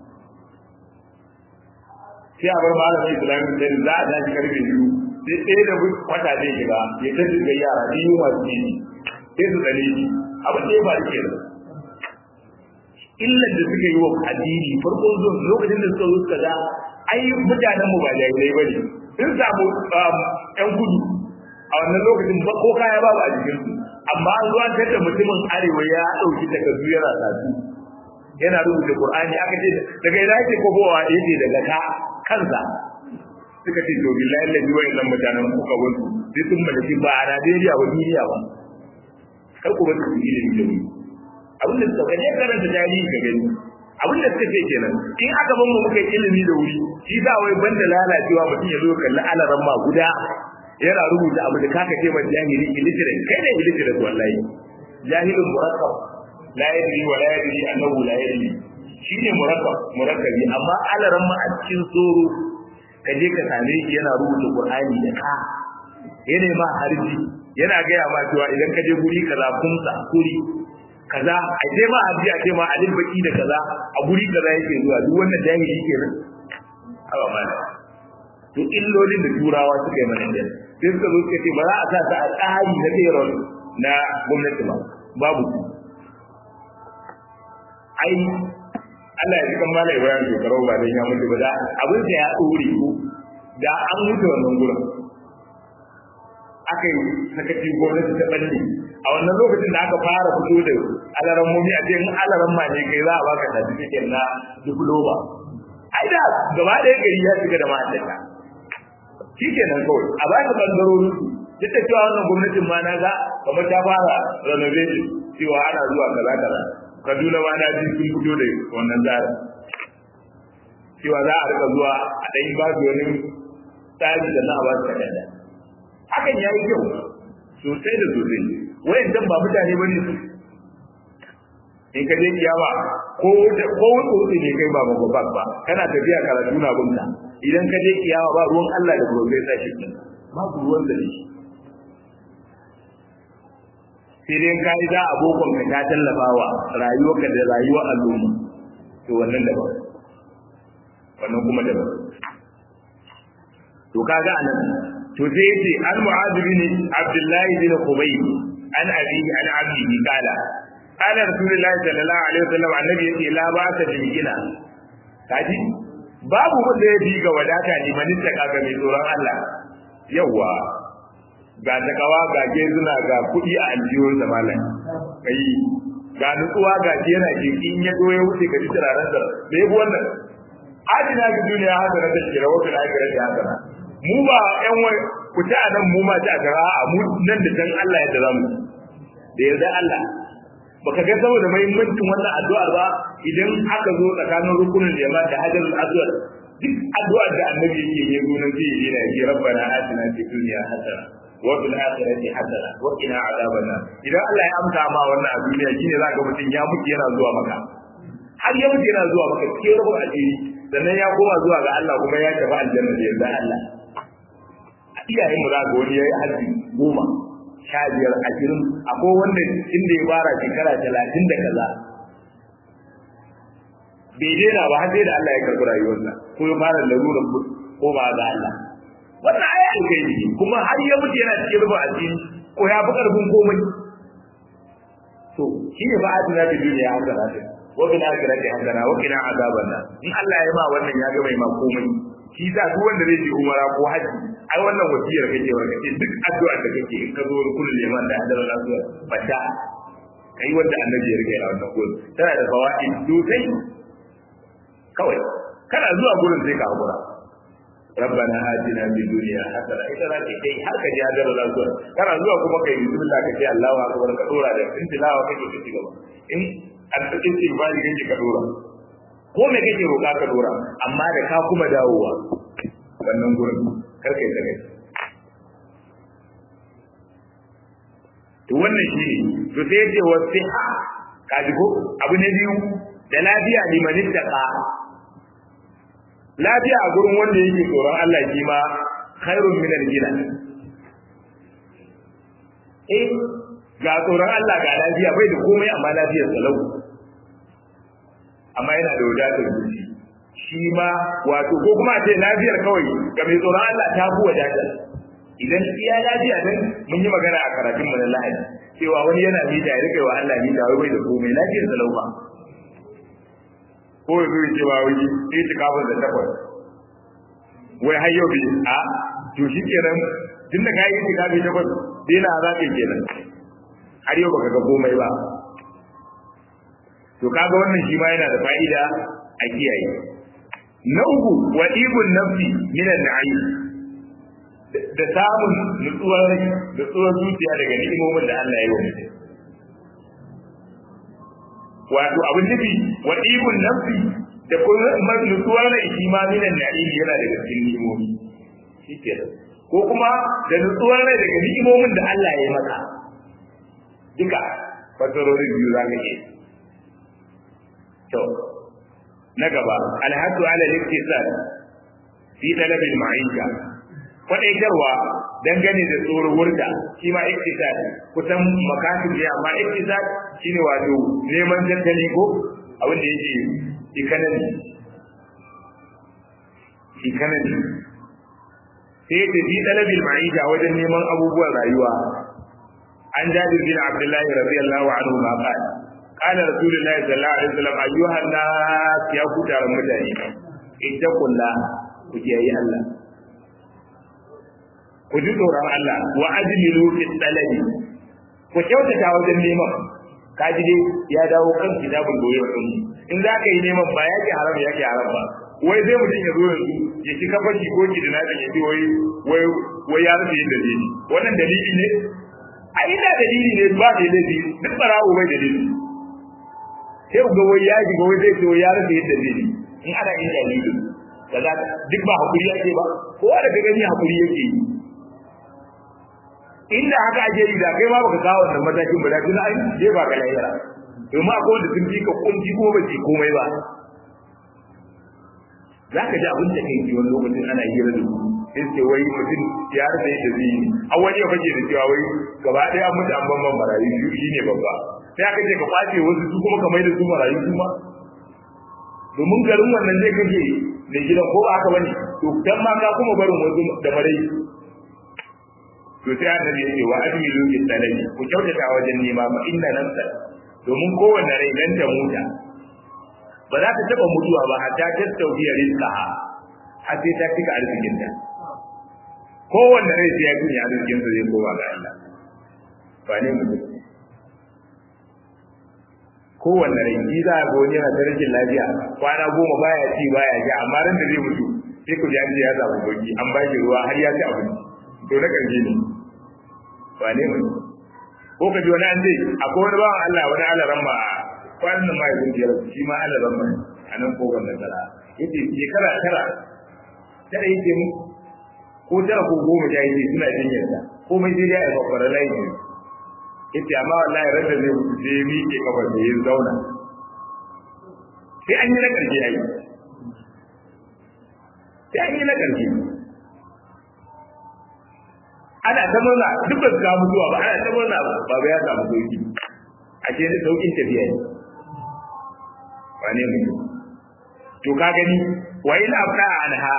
sai a bar malamin islami da za a tashi karfe biyu sai ɗaya da kwata zai shiga ya ta shiga yara biyu masu jini sai su tsane shi abin da ya faru ke illar da suka yi wa addini farkon zuwa lokacin da suka zo suka ga ai mutanen mu ba jahilai ba ne sun samu yan gudu a wannan lokacin ba ko kaya babu a jikin su amma an zuwa da mutumin arewa ya ɗauki takardu yana satu yana rubuta qur'ani aka ce daga ina yake kobowa yace daga ka kansa suka ce to billahi lalle wayannan mutanen kuka wasu sai sun mallaki ba a Najeriya ba duniya ba kar ku bar su ilimi da mu abin da suka kaje karanta tarihi ka gani abin da suka ce kenan in aka ban mu muka yi ilimi da wuri shi za wai banda lalacewa mutum ya zo kalli alaran ma guda yana rubuta abu da kaka ce mai jahili illiterate kai ne illiterate wallahi jahilun murakkab la yadri wa la yadri annahu la yadri shine murakkab murakkabi amma alaran ma a cikin tsoro ka je ka same shi yana rubuta qur'ani da ka yana ma harji yana gaya ma cewa idan ka je guri kaza kumsa kuri kaza a je ma abdi a ce ma alil baki da kaza a guri kaza yake zuwa duk wannan jahili kenan haba mana to illolin da turawa suka yi mana kenan sai suka zo suka ce ba za a sa ta a tsari na payroll na gwamnati ba babu ai Allah ya cikin mala Ibrahim shekaru ba dan ya mutu ba da abin da ya dore ko da an mutu wannan gurin aka yi sakaci gwamnati ta balle a wannan lokacin da aka fara fito da alaran mumi a cikin alaran ma ne kai za a baka certificate na diploma ai da gaba ɗaya gari ya shiga da ma'aikata shi kenan kawai a baka bangarorin su duk da cewa wannan gwamnatin ma na ga kamar ta fara renovation cewa ana zuwa kaza kaza kaduna ma na ji sun fito da wannan tsari cewa za a rika zuwa a ɗan ba su wani tsari da na ba su takarda hakan ya yi kyau sosai da sosai wayan dan ba mutane bane su in ka je kiyama ko ko wuce ne kai ba ba ba kana tafiya karatu na bunka idan ka je kiyama ba ruwan Allah da professor shi babu ruwan da shi sai dai ka yi za a bokon ka ta tallafawa rayuwarka da rayuwar al'umma to wannan daban wannan kuma daban to kaga anan to sai yace an mu'adh bin abdullahi bin khubayb an abi an abdihi kala qala rasulullahi sallallahu alaihi wasallam annabi yace la ba ta bilgina kaji babu wanda ya ga wadata ne manin ta kaga mai tsoron Allah yawa ga takawa ga gezuna ga kuɗi a aljihun da malam kai ga nutsuwa ga yana jiki in ya zo ya wuce ka ji turaren sa da yabi wannan adina ga duniya haka na tashkira wata da aka rage haka mu ba yan wai ku ta nan mu ma ta gara a mu nan da dan Allah ya da mu da yarda Allah baka ga saboda muhimmancin wannan addu'ar ba idan aka zo tsakanin rukunin jama'a da hajarul aswad duk addu'ar da annabi yake yi gurin zai yi na yi rabbana atina fid dunya hasana wa fil akhirati hasana wa qina adhaban nar idan Allah ya amsa ma wannan a duniya shine zaka mutum ya mutu yana zuwa maka har ya mutu yana zuwa maka cikin rubun asiri sannan ya koma zuwa ga Allah kuma ya tafi aljanna da yarda Allah a iyayen mu za ga wani yayi haji goma sha biyar ashirin akwai wanda inda ya fara shekara talatin da kaza bai daina ba har sai da Allah ya karɓi rayuwarsa ko ya fara larurar ko ba ga Allah wannan aya alkai ne kuma har ya mutu yana cikin rufa asiri ko ya fi karfin komai to shi ne ba a tuna da duniya haka na ta wa bina akhirati hasana wa qina azaban nar in Allah ya ba wannan ya ga mai ma komai shi da duk wanda zai je umara ko haji ai wannan wasiyar kake wa kake duk addu'a da kake in ka zo kullu liman da hadara lafiya fata kai wanda annabi ya rike a wannan gurin tana da fawaid sosai kawai kana zuwa gurin sai ka hakura ربنا آتنا في الدنيا حسنة إذا ذاك كي har ka ja dara lafiya kana zuwa kuma kai bismillah ka ce Allahu akbar ka dora da in tilawa kake ka cigaba in addu'in istighfari kake ka dora ko me kake roƙa ka dora amma da ka kuma dawowa wannan gurin kar kai ta kai to wannan shi ne to sai yace wasiha kaji ko abu ne biyu da lafiya liman ittaqa lafiya a gurin wanda yake tsoron Allah shi ma khairun min al-gina eh ga tsoron Allah ga lafiya bai da komai amma lafiyar salau amma yana da wadatar zuci shi ma wato ko kuma ce lafiyar kawai ga mai tsoron Allah ta fi wadatar idan iya lafiya dan mun yi magana a karatun mu na Lahadi cewa wani yana mita ya rike wa Allah mita wai bai da komai lafiyar salau ba ko ya zo cewa wai sai ta kafin da takwas wai har yau bai a to shi kenan tun da kayi ta kafin takwas dai na za ka kenan har yau baka ga komai ba to kaga wannan shi ma yana da fa'ida a kiyaye na uku wa ibun nafsi minan na'im da samun nutsuwar rai nutsuwar zuciya daga ni'imomin da Allah ya yi wa mutum wato abin nufi wa ibun nafsi da kuma nutsuwar rai shi ma minan na'im yana daga cikin ni'imomi shi ke ko kuma da nutsuwar rai daga ni'imomin da Allah ya yi maka duka fasarorin biyu za ka iya to na gaba alhadu ala liktisar fi talabil ma'isha kwadaitarwa dangane da tsoron da shi ma iktisad kusan makasin ne amma iktisad shine wato neman tattali ko abin da yake economy economy sai da fi talabil ma'isha wajen neman abubuwan rayuwa an jabir bin abdullahi radiyallahu anhu ma qala قال رسول الله صلى الله عليه وسلم أيها الناس يا كتار مدني اتقوا الله وجاي الله ku ji tsoron Allah wa ajmilu fi talabi ku kyautata wajen neman ka ji dai ya dawo kan kitabul goyi wa in za ka yi neman ba yake haram yake haram ba wai zai mutum ya zo yanzu ya ci kafashi ko ki dina da yaji wai wai wai ya rufe yin dalili wannan dalili ne a ina dalili ne ba da laifi duk barawo bai dalili sai ga wai ya ji wai zai ce wai ya rufe yin dalili in ana yin dalili kaza duk ba hakuri yake ba kowa da gani hakuri yake yi inda haka ake yi da kai ma baka kawo wannan matakin ba da tun ai je ba ka lahira domin akwai wanda sun fi ka kunci ko ba ce komai ba za ka ji abin da kai ji wani lokacin ana hira da su sai ce wai mutum ya rasa yadda zai yi a wani ya fage da cewa wai gaba ɗaya mutu an ban marayu shi ne babba sai aka ce ka kwace wasu su kuma ka mai da su marayu su ma domin garin wannan zai kashe mai gidan ko ba haka bane to dan ma ka kuma barin wasu da marai to sai annabi ya ce wa ajmilu bi talabi ku kyautata wajen nema ma inna nafsa domin kowanne rai dan ta muta ba za ta taba mutuwa ba hatta ta tauhiya rizqa har sai ta cika arzikin ta kowanne rai sai ya kunya arzikin sa zai koma ga Allah ba ne mutum kowanne rai shi za a ga wani yana da rashin lafiya kwana goma baya ci baya ja amma ran da zai mutu sai ku ji an ya samu sauki an ba shi ruwa har ya ci abinci to na ƙarshe ne ba ne mai ko ka ji wani an zai akwai wani bawan Allah wani Allah ramma kwanan nan ma ya zuciya shi ma Allah ramma a nan ko wannan tara yace shekara tara tara yake mu ko tara ko goma ja yake suna jinyar ta komai sai dai a bakwara layi ne yace amma wallahi ran da zai mutu sai mi ke kafar da ya zauna sai an yi na ƙarshe yayi sai an yi na ƙarshe ana ta murna duk ba su ga mutuwa ba ana ta murna baba ya samu sauki a ce da saukin tafiya ne wane mutum to ka gani wa ina abda anha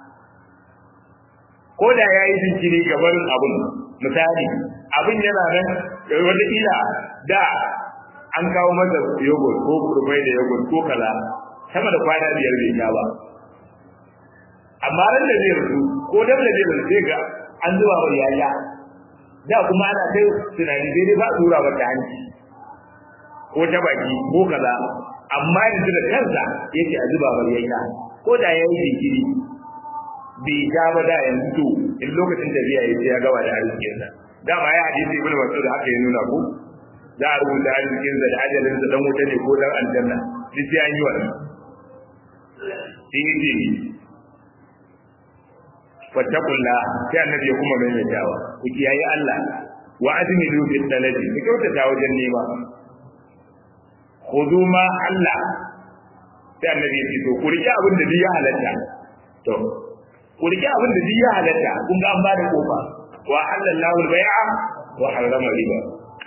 ko da ya yi jinkiri ga barin abun misali abin yana nan wata ila da an kawo masa yogurt ko kurbai da yogurt ko kaza sama da kwana biyar bai sha ba amma ran da zai rufu ko da da zai rufu ga an zuba wa yaya da kuma ana kai tunani dai dai ba tura ba ta hanci ko ta baki ko kaza amma yanzu da kansa yake a zuba wa yaya ko da ya yi jinkiri bai ja ba da yanzu to in lokacin tafiya ya ce ya gaba da arzikinsa dama ya hadisi ibnu mas'ud haka ya nuna ko za a rubuta arzikin da ajalin da dan wuta ne ko dan aljanna duk sai an yi wannan sai yace fattakullah sai annabi ya kuma maimaitawa ku kiyaye Allah wa azmilu bil talabi ku kyautata wajen nema khudu ma Allah sai annabi ya ce to ku rike abin da ya halatta to ku rike abin da ya halatta kun ga an ba da kofa wa halallahu al-bai'a wa harrama riba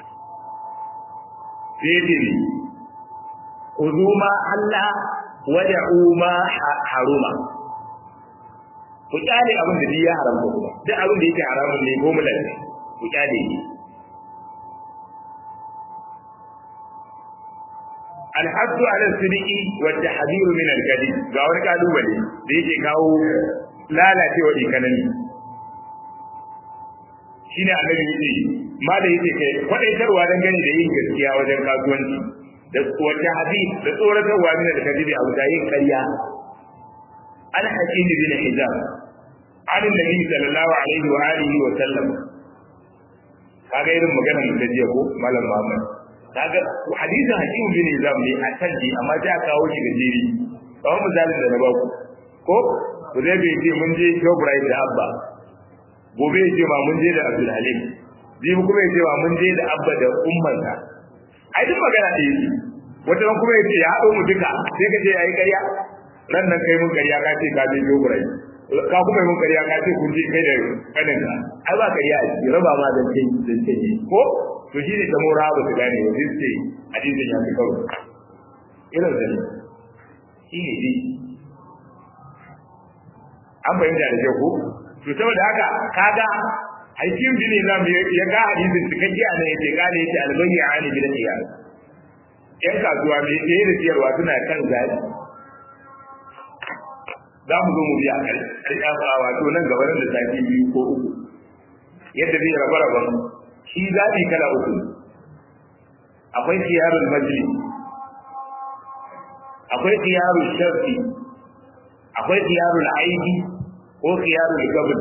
sai ce khudu ma Allah wada'u ma haruma ku kyale abin da ya haramta kuma duk abin da yake haramun ne ko mulal ku kyale shi alhaddu ala sidiki wa tahdhiru min al-kadhib ga wani kalubale da yake kawo lalacewa ikanani shine annabi yace ma da yake kai kwadaitarwa dangane da yin gaskiya wajen kasuwanci da wata hadith da tsoratarwa min al-kadhib a wuta yin ƙarya al-hakim bin hijab an annabi sallallahu alaihi wa alihi wa sallam kaga irin maganar da jiya ko malam Muhammad kaga hadisin hakim bin hijab ne a tanji amma sai aka kawo shi gajeri kawai misalin da na baku ko ku zai bai ce mun je Shoprite da Abba gobe ya ce ma mun je da Abdul Halim jibi kuma ya ce ma mun je da Abba da ummansa ai duk magana ɗaya ce wata ran kuma ya ce ya haɗo mu duka sai ka ce ya yi ƙarya ran nan kai mun ƙarya ka ce ka je Shoprite ka kuma mun ƙarya ka ce kun je kai da kaninka ai ba ƙarya a ciki raba ma zance zance ne ko to shi ne ta mora ba su gane ba sai ce hadisin ya fi kawo irin da ne shi ne dai an fahimta da kyau ko to saboda haka kaga hakim bin Islam ya ga hadisin cikakke a nan yace kare yace albayya ani bil qiyas yan kasuwa mai tsaye da siyarwa suna kan zaɓi za mu zo mu biya a wato nan gaba da sati biyu ko uku yadda zai raba raban shi zaɓi kala uku akwai khiyarul majlis akwai khiyarul sharfi akwai khiyarul aidi ko khiyarul gabn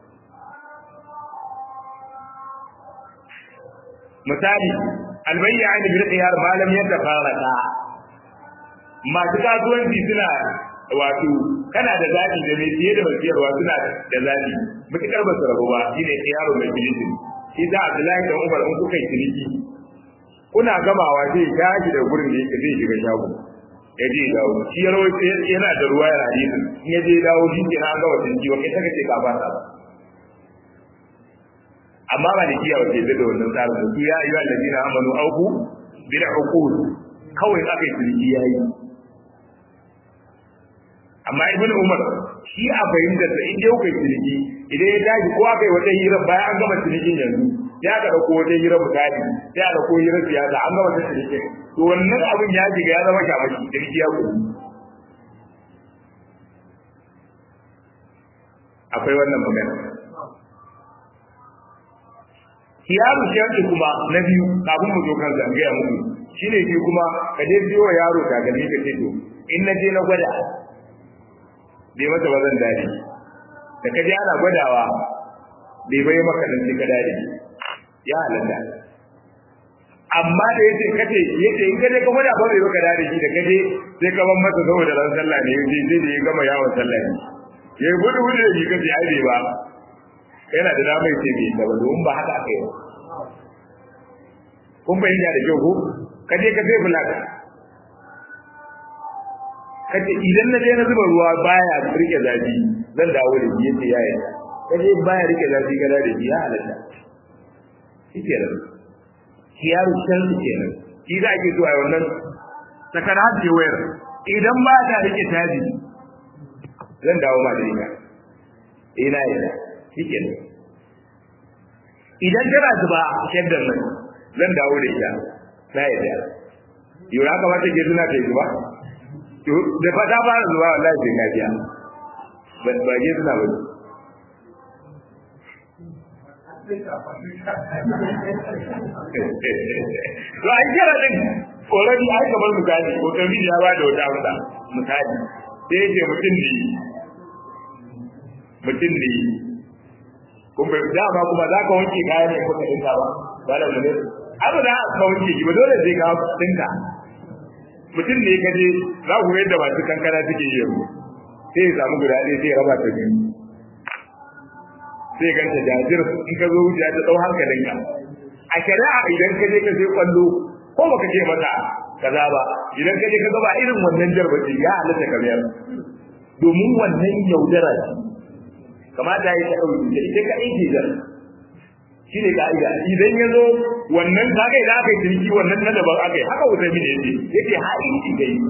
misali albayyani bil khiyar malam yadda faraka masu kasuwanci suna wato kana da zaɓi da mai siye da mai siyarwa suna da zaɓi mutukar ba su rabu ba shine khiyarul majlis shi da Abdullahi da Umar in kuka yi ciniki kuna gamawa zai tashi da gurin da yake zai shiga shago ya je dawo shi ya rawo yana da ruwa ya hadisin in ya je dawo shi ke na gama ciniki wa kai saka ce ka fasa amma ba da kiyawa ke da wannan tsarin da su ya ayyuha allazina amanu auku bil uqud kawai aka yi ciniki yayi amma ibn umar shi a fahimtar da in dai kuka yi ciniki idan ya tashi ko aka yi wata hira bayan an gama cinikin yanzu ya ka dauko wata hira misali sai a dauko hira siyasa an gama ta cinikin to wannan abin ya shiga ya zama shamaki ciniki ya kuɗi akwai wannan magana kiyaru shi kuma na biyu kafin mu zo kan zangaya muku shine shi kuma ka je biyo yaro takalmi ka ce to in na je na gwada bai mata ba zan dade da kaje ana gwadawa bai bai maka dan sai ka dade ya halatta amma da yace kace yace in kaje ka gwada ba bai maka dade shi da kaje sai ka ban masa saboda ran sallah ne yace sai da ya gama yawon sallah ne ya gudu gudu da shi kace ai bai ba yana da dama yace bai da ba don ba haka akai ba kun bayyana da kyau ko kaje ka sai bulaka kace idan na je na zuba ruwa baya rike zafi zan dawo da shi yace ya yarda kaje baya rike zafi gada da shi ya halatta shi kenan kiyaru sharri kenan shi za a ke zuwa wannan sakar hajji wayar idan ba ta rike taji zan dawo ma da ita ina yana shi kenan idan tana zuba shaddar nan zan dawo da ita na yadda yau ya kamata ke suna ta yi zuba da fata ba zuba wallahi sai ka biya ba ke suna ba to ai kira din already ai kamar misali ko tabi ya ba da wata amsa misali sai yake mutum ne mutum ne kun bai dama kuma za ka wanke kayan ne kuka dinka ba ba da ne abu da ka wanke ki ba dole sai ka dinka mutum ne ka je za ku yadda masu kankana suke yi yanzu sai ya samu guda ɗaya sai ya raba ta biyu sai ganta jajir in ka zo wuce ta dau hankalinka a shari'a idan ka je ka sai kwallo ko baka ce mata kaza ba idan ka je ka gaba irin wannan jarbaci ya halatta ka biyar domin wannan yaudara ce kamata ya ta ɗauki da ita ka aiki jar shi ne ka'ida idan ya zo wannan kaga idan aka yi ciniki wannan na daban aka yi haka wuta mini yace yake ha'inci da yi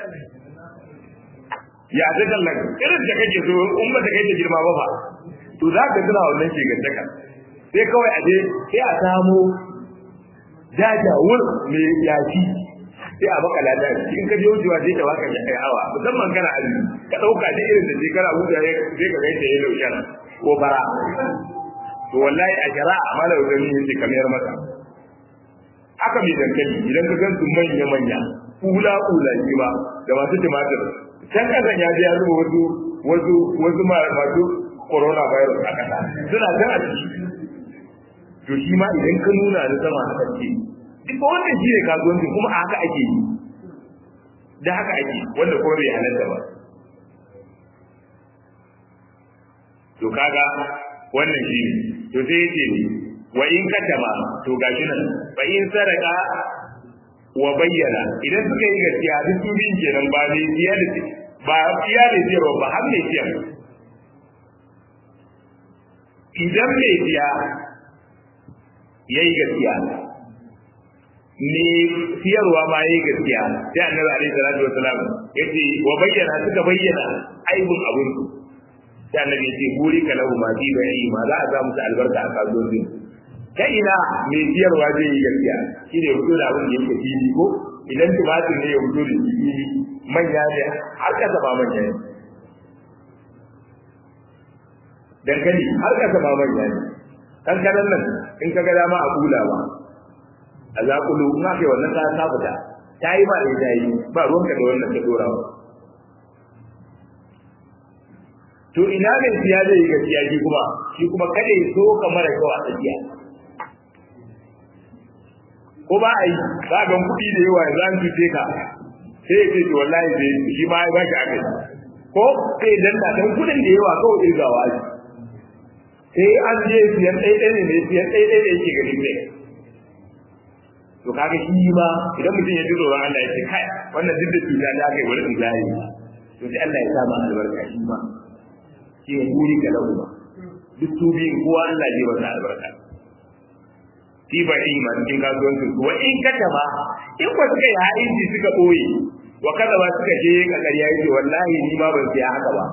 ya ta tallan irin da kake so in ba ta kai ta girma ba ba to za ka tuna wannan shegantaka sai kawai a je sai a samu jajawur mai yaki sai a baka lada in ka je wucewa sai ta baka ya kai hawa musamman kana azumi ka dauka da irin da shekara huta sai ka gaita ya lauya ko bara to wallahi a shari'a mala wazani yace kamar maka aka mai dankali idan ka gan su manya manya kula kula shi ba da masu tumatir can kasan ya je ya zuba wasu wasu wasu masu corona virus a kasa suna can a ciki to shi ma idan ka nuna da sama haka ce duk wannan shi ne kasuwanci kuma a haka ake yi da haka ake wanda kuma bai halatta ba to kaga wannan shi ne to sai yake ne wa in katama to gashi nan fa in saraka wa bayyana idan suka yi gaskiya duk su bin kenan ba ne biya da ba biya da biya ba har ne biya idan mai biya yayi gaskiya ne siyarwa ma yayi gaskiya sai annabi alaihi salatu wasalam yace wa bayyana suka bayyana aibun abun su sai annabi yace buri kalahu ma fi bai ma za a sa musu albarka a kasuwancin ta ina mai siyarwa zai yi gaskiya shine fito da abin da yake fili ko idan tumatir ne ya fito da fili manya ne har kasa ba manya ne dankali har kasa ba manya ne kankanan nan in ka ga dama a kula ba a zakulu in aka yi wannan ta ta fita ta yi ba da ta yi ba ruwanka da wannan ta dorawa to ina mai siya zai yi gaskiya shi kuma shi kuma kada ya so ka mara kyau a tsakiya ko ba a yi za ga kuɗi da yawa yanzu an cuce ka sai ya ce to wallahi zai shi ma ya baki aka ko sai dan da dan kuɗin da yawa kawai irgawa shi sai an je siyan ɗaiɗai ne mai siyan ɗaiɗai da yake gani ne to kaga shi ma idan mutum ya ji tsoron Allah ya ce kai wannan duk da cuta da aka yi wani tsari to sai Allah ya sa ma albarka shi ma shi ne buri ga lahu ba duk su biyun kowa Allah zai masa albarka shi ba in ma cikin kasuwancin su wa in kata ba in ba suka yi ha'inci suka ɓoye wa kada ba suka je ka ƙarya yake wallahi ni ma ban siya haka ba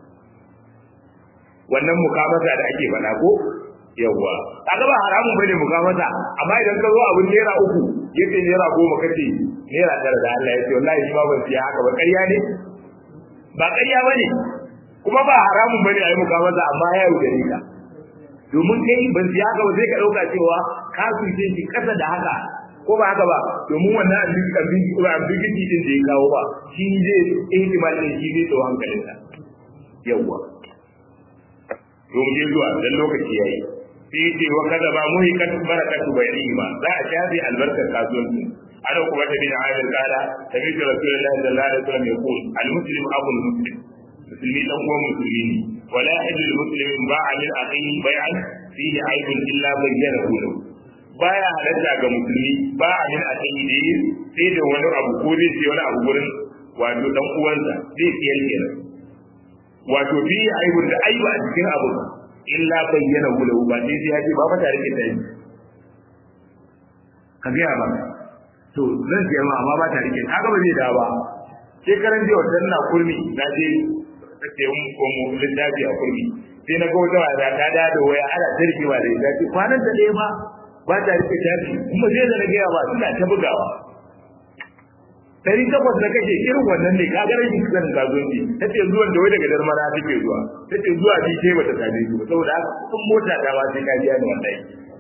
wannan mukamata da ake faɗa ko yawwa kaga ba haramun bane mukamata amma idan ka zo abin naira uku yace naira goma kace naira tara da Allah yace wallahi shi ma ban siya haka ba ƙarya ne ba ƙarya bane kuma ba haramun bane ayi mukamata amma ya yi gare ka domin kai ban siya haka ba sai ka dauka cewa ka suce shi kasa da haka ko ba haka ba domin wannan ambiguity din da ya kawo ba shi zai ihtimalin shi zai tsawo hankalinka yawwa domin zuwa dan lokaci yayi sai ce wa kada ba muhikat barakatu bayyima za a shafi albarkar kasuwanci ana kuma ta bin ayar kala tabi da rasulullahi sallallahu alaihi wasallam ya qul al muslim abul muslim musulmi dan uwan musulmi ne wala yahillu lil muslimin ba'a min akhihi bai'an fihi aibun illa bayyanahu lahu baya halatta ga musulmi ba a min akhihi da yi sai da wani abu ko zai ce wani abu gurin wato dan uwansa zai siyar kenan wato fi aibun da aiba a cikin abu illa bayyana lahu ba sai sai haji ba mata rike ta yi ka ga ba to zan ce ma amma ba ta rike kaga ba zai da ba shekaran jiya wannan na kurmi na je take mun ko mu littafi a kurmi sai na ga wata wata ta da da waya ana tarkewa da ita ce kwanan da ɗaya ba ba ta rike tafi kuma sai da na gaya ba suna ta bugawa dari takwas da kake irin wannan ne ka gare shi kan kasuwanci ta ce zuwan da wai daga darmara take zuwa ta ce zuwa bi sai bata same shi ba saboda haka kun mota ta ba sai ka biya ni wallahi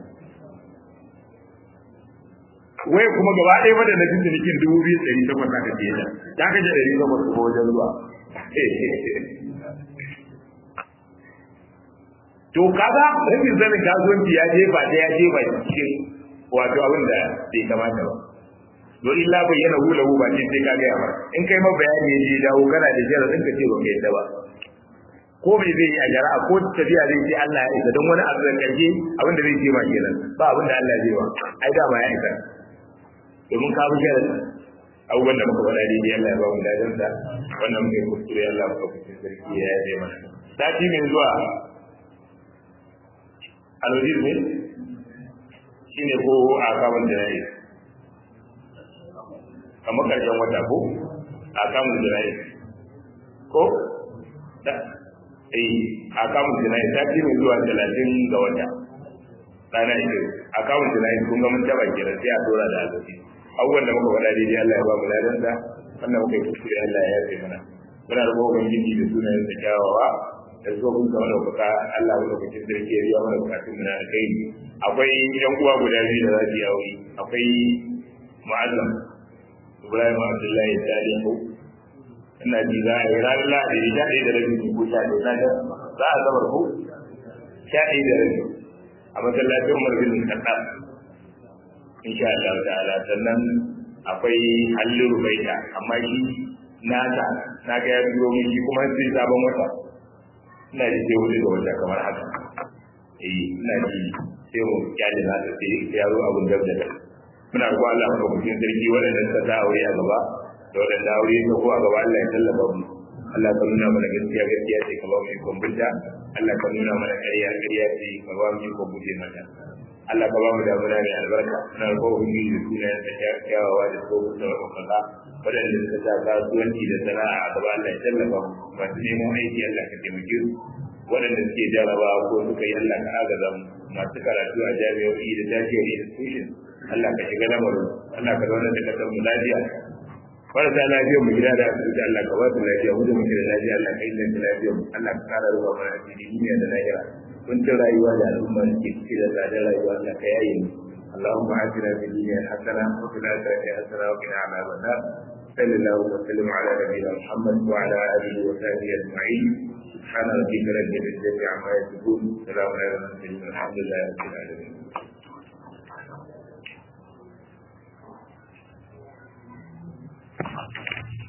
wai kuma gaba ɗaya mata na cikin cikin dubu biyu ɗari takwas aka ce ta ta kaje ɗari takwas kuma wajen zuwa to kaga rashin sanin kasuwanci ya jefa ta ya jefa cikin wato abin da bai kamata ba don illa bayyana hula ba ce sai ka gaya mara in kai ma bayani ya je dawo kana da jira din ka ce ba kai ba ko me zai yi a jara'a ko tafiya zai ce Allah ya isa don wani abu da karshe abin da zai ce ma kenan ba abin da Allah zai ba ai da ma ya isa domin ka bi jira abubuwan da muka faɗa daidai Allah ya ba mu dadan sa wannan muke kuskure Allah ya kuskure sarki ya yi mana sati mai zuwa alwajir ne shine ko a kamun jana'i kamar karshen wata ko a kamun jana'i ko da eh a kamun jana'i ta ce mai zuwa talatin ga wata rana ita a kamun jana'i kun ga mun taba kira sai a dora da azabi abubuwan da muka faɗa daidai Allah ya ba mu ladan da wannan muka yi kuskure Allah ya yafe mana muna da gogon gindi da sunayen da kyawawa da tsohon kamar da kuka Allah wanda kuke sarki ya biya mana bukatun mu na kai akwai yan uwa guda biyu da za su yi aure akwai mu'azzam Ibrahim Abdullahi Salihu ina ji za a yi ranar Lahadi sha ɗaya da rabi ko sha ɗaya na za a zabar ko sha ɗaya da rabi a masallacin Umar bin Khattab insha Allah ta'ala sannan akwai Halliru Baita amma shi nata na ga ya biyo min shi kuma sai sabon wata ina ji sai wuri da wata kamar haka eh ina ji sai mu kyale na sai ya zo abun da da muna ko Allah mu kucin sarki waɗanda suka ta aure a gaba da waɗanda aure ta ko a gaba Allah ya tallafa mu Allah ka nuna mana gaskiya gaskiya ce ka ba mu ikon bunta Allah ka nuna mana ƙarya ƙarya ce ka ba mu ikon buje mata Allah ka ba mu damuna mai albarka muna ko ubangiji da sunayen da kyawawa da ko da wakaka waɗanda suka sa kasuwanci da sana'a a gaba Allah ya tallafa mu masu neman aiki Allah ka taimake su waɗanda suke jaraba ko suka yi Allah ka agaza mu masu karatu a jami'o'i da tafiyar institution Allah ka shiga lamarin Allah ka zauna da kasar mu lafiya marasa lafiyar mu gida da asibiti Allah ka ba su lafiya mu da muke da lafiya Allah ka inganta lafiyar mu Allah ka kara ruwa mana asiri duniya da lahira kuncin rayuwa da al'umma da ke ciki da tsadar rayuwa Allah ka yaye mu اللهم آتنا في الدنيا حسنة وفي الآخرة حسنة وقنا عذاب النار صلى الله وسلم على نبينا محمد وعلى آله وصحبه أجمعين سبحان ربك رب العزة عما يصفون سلام على المرسلين الحمد لله رب العالمين Thank you.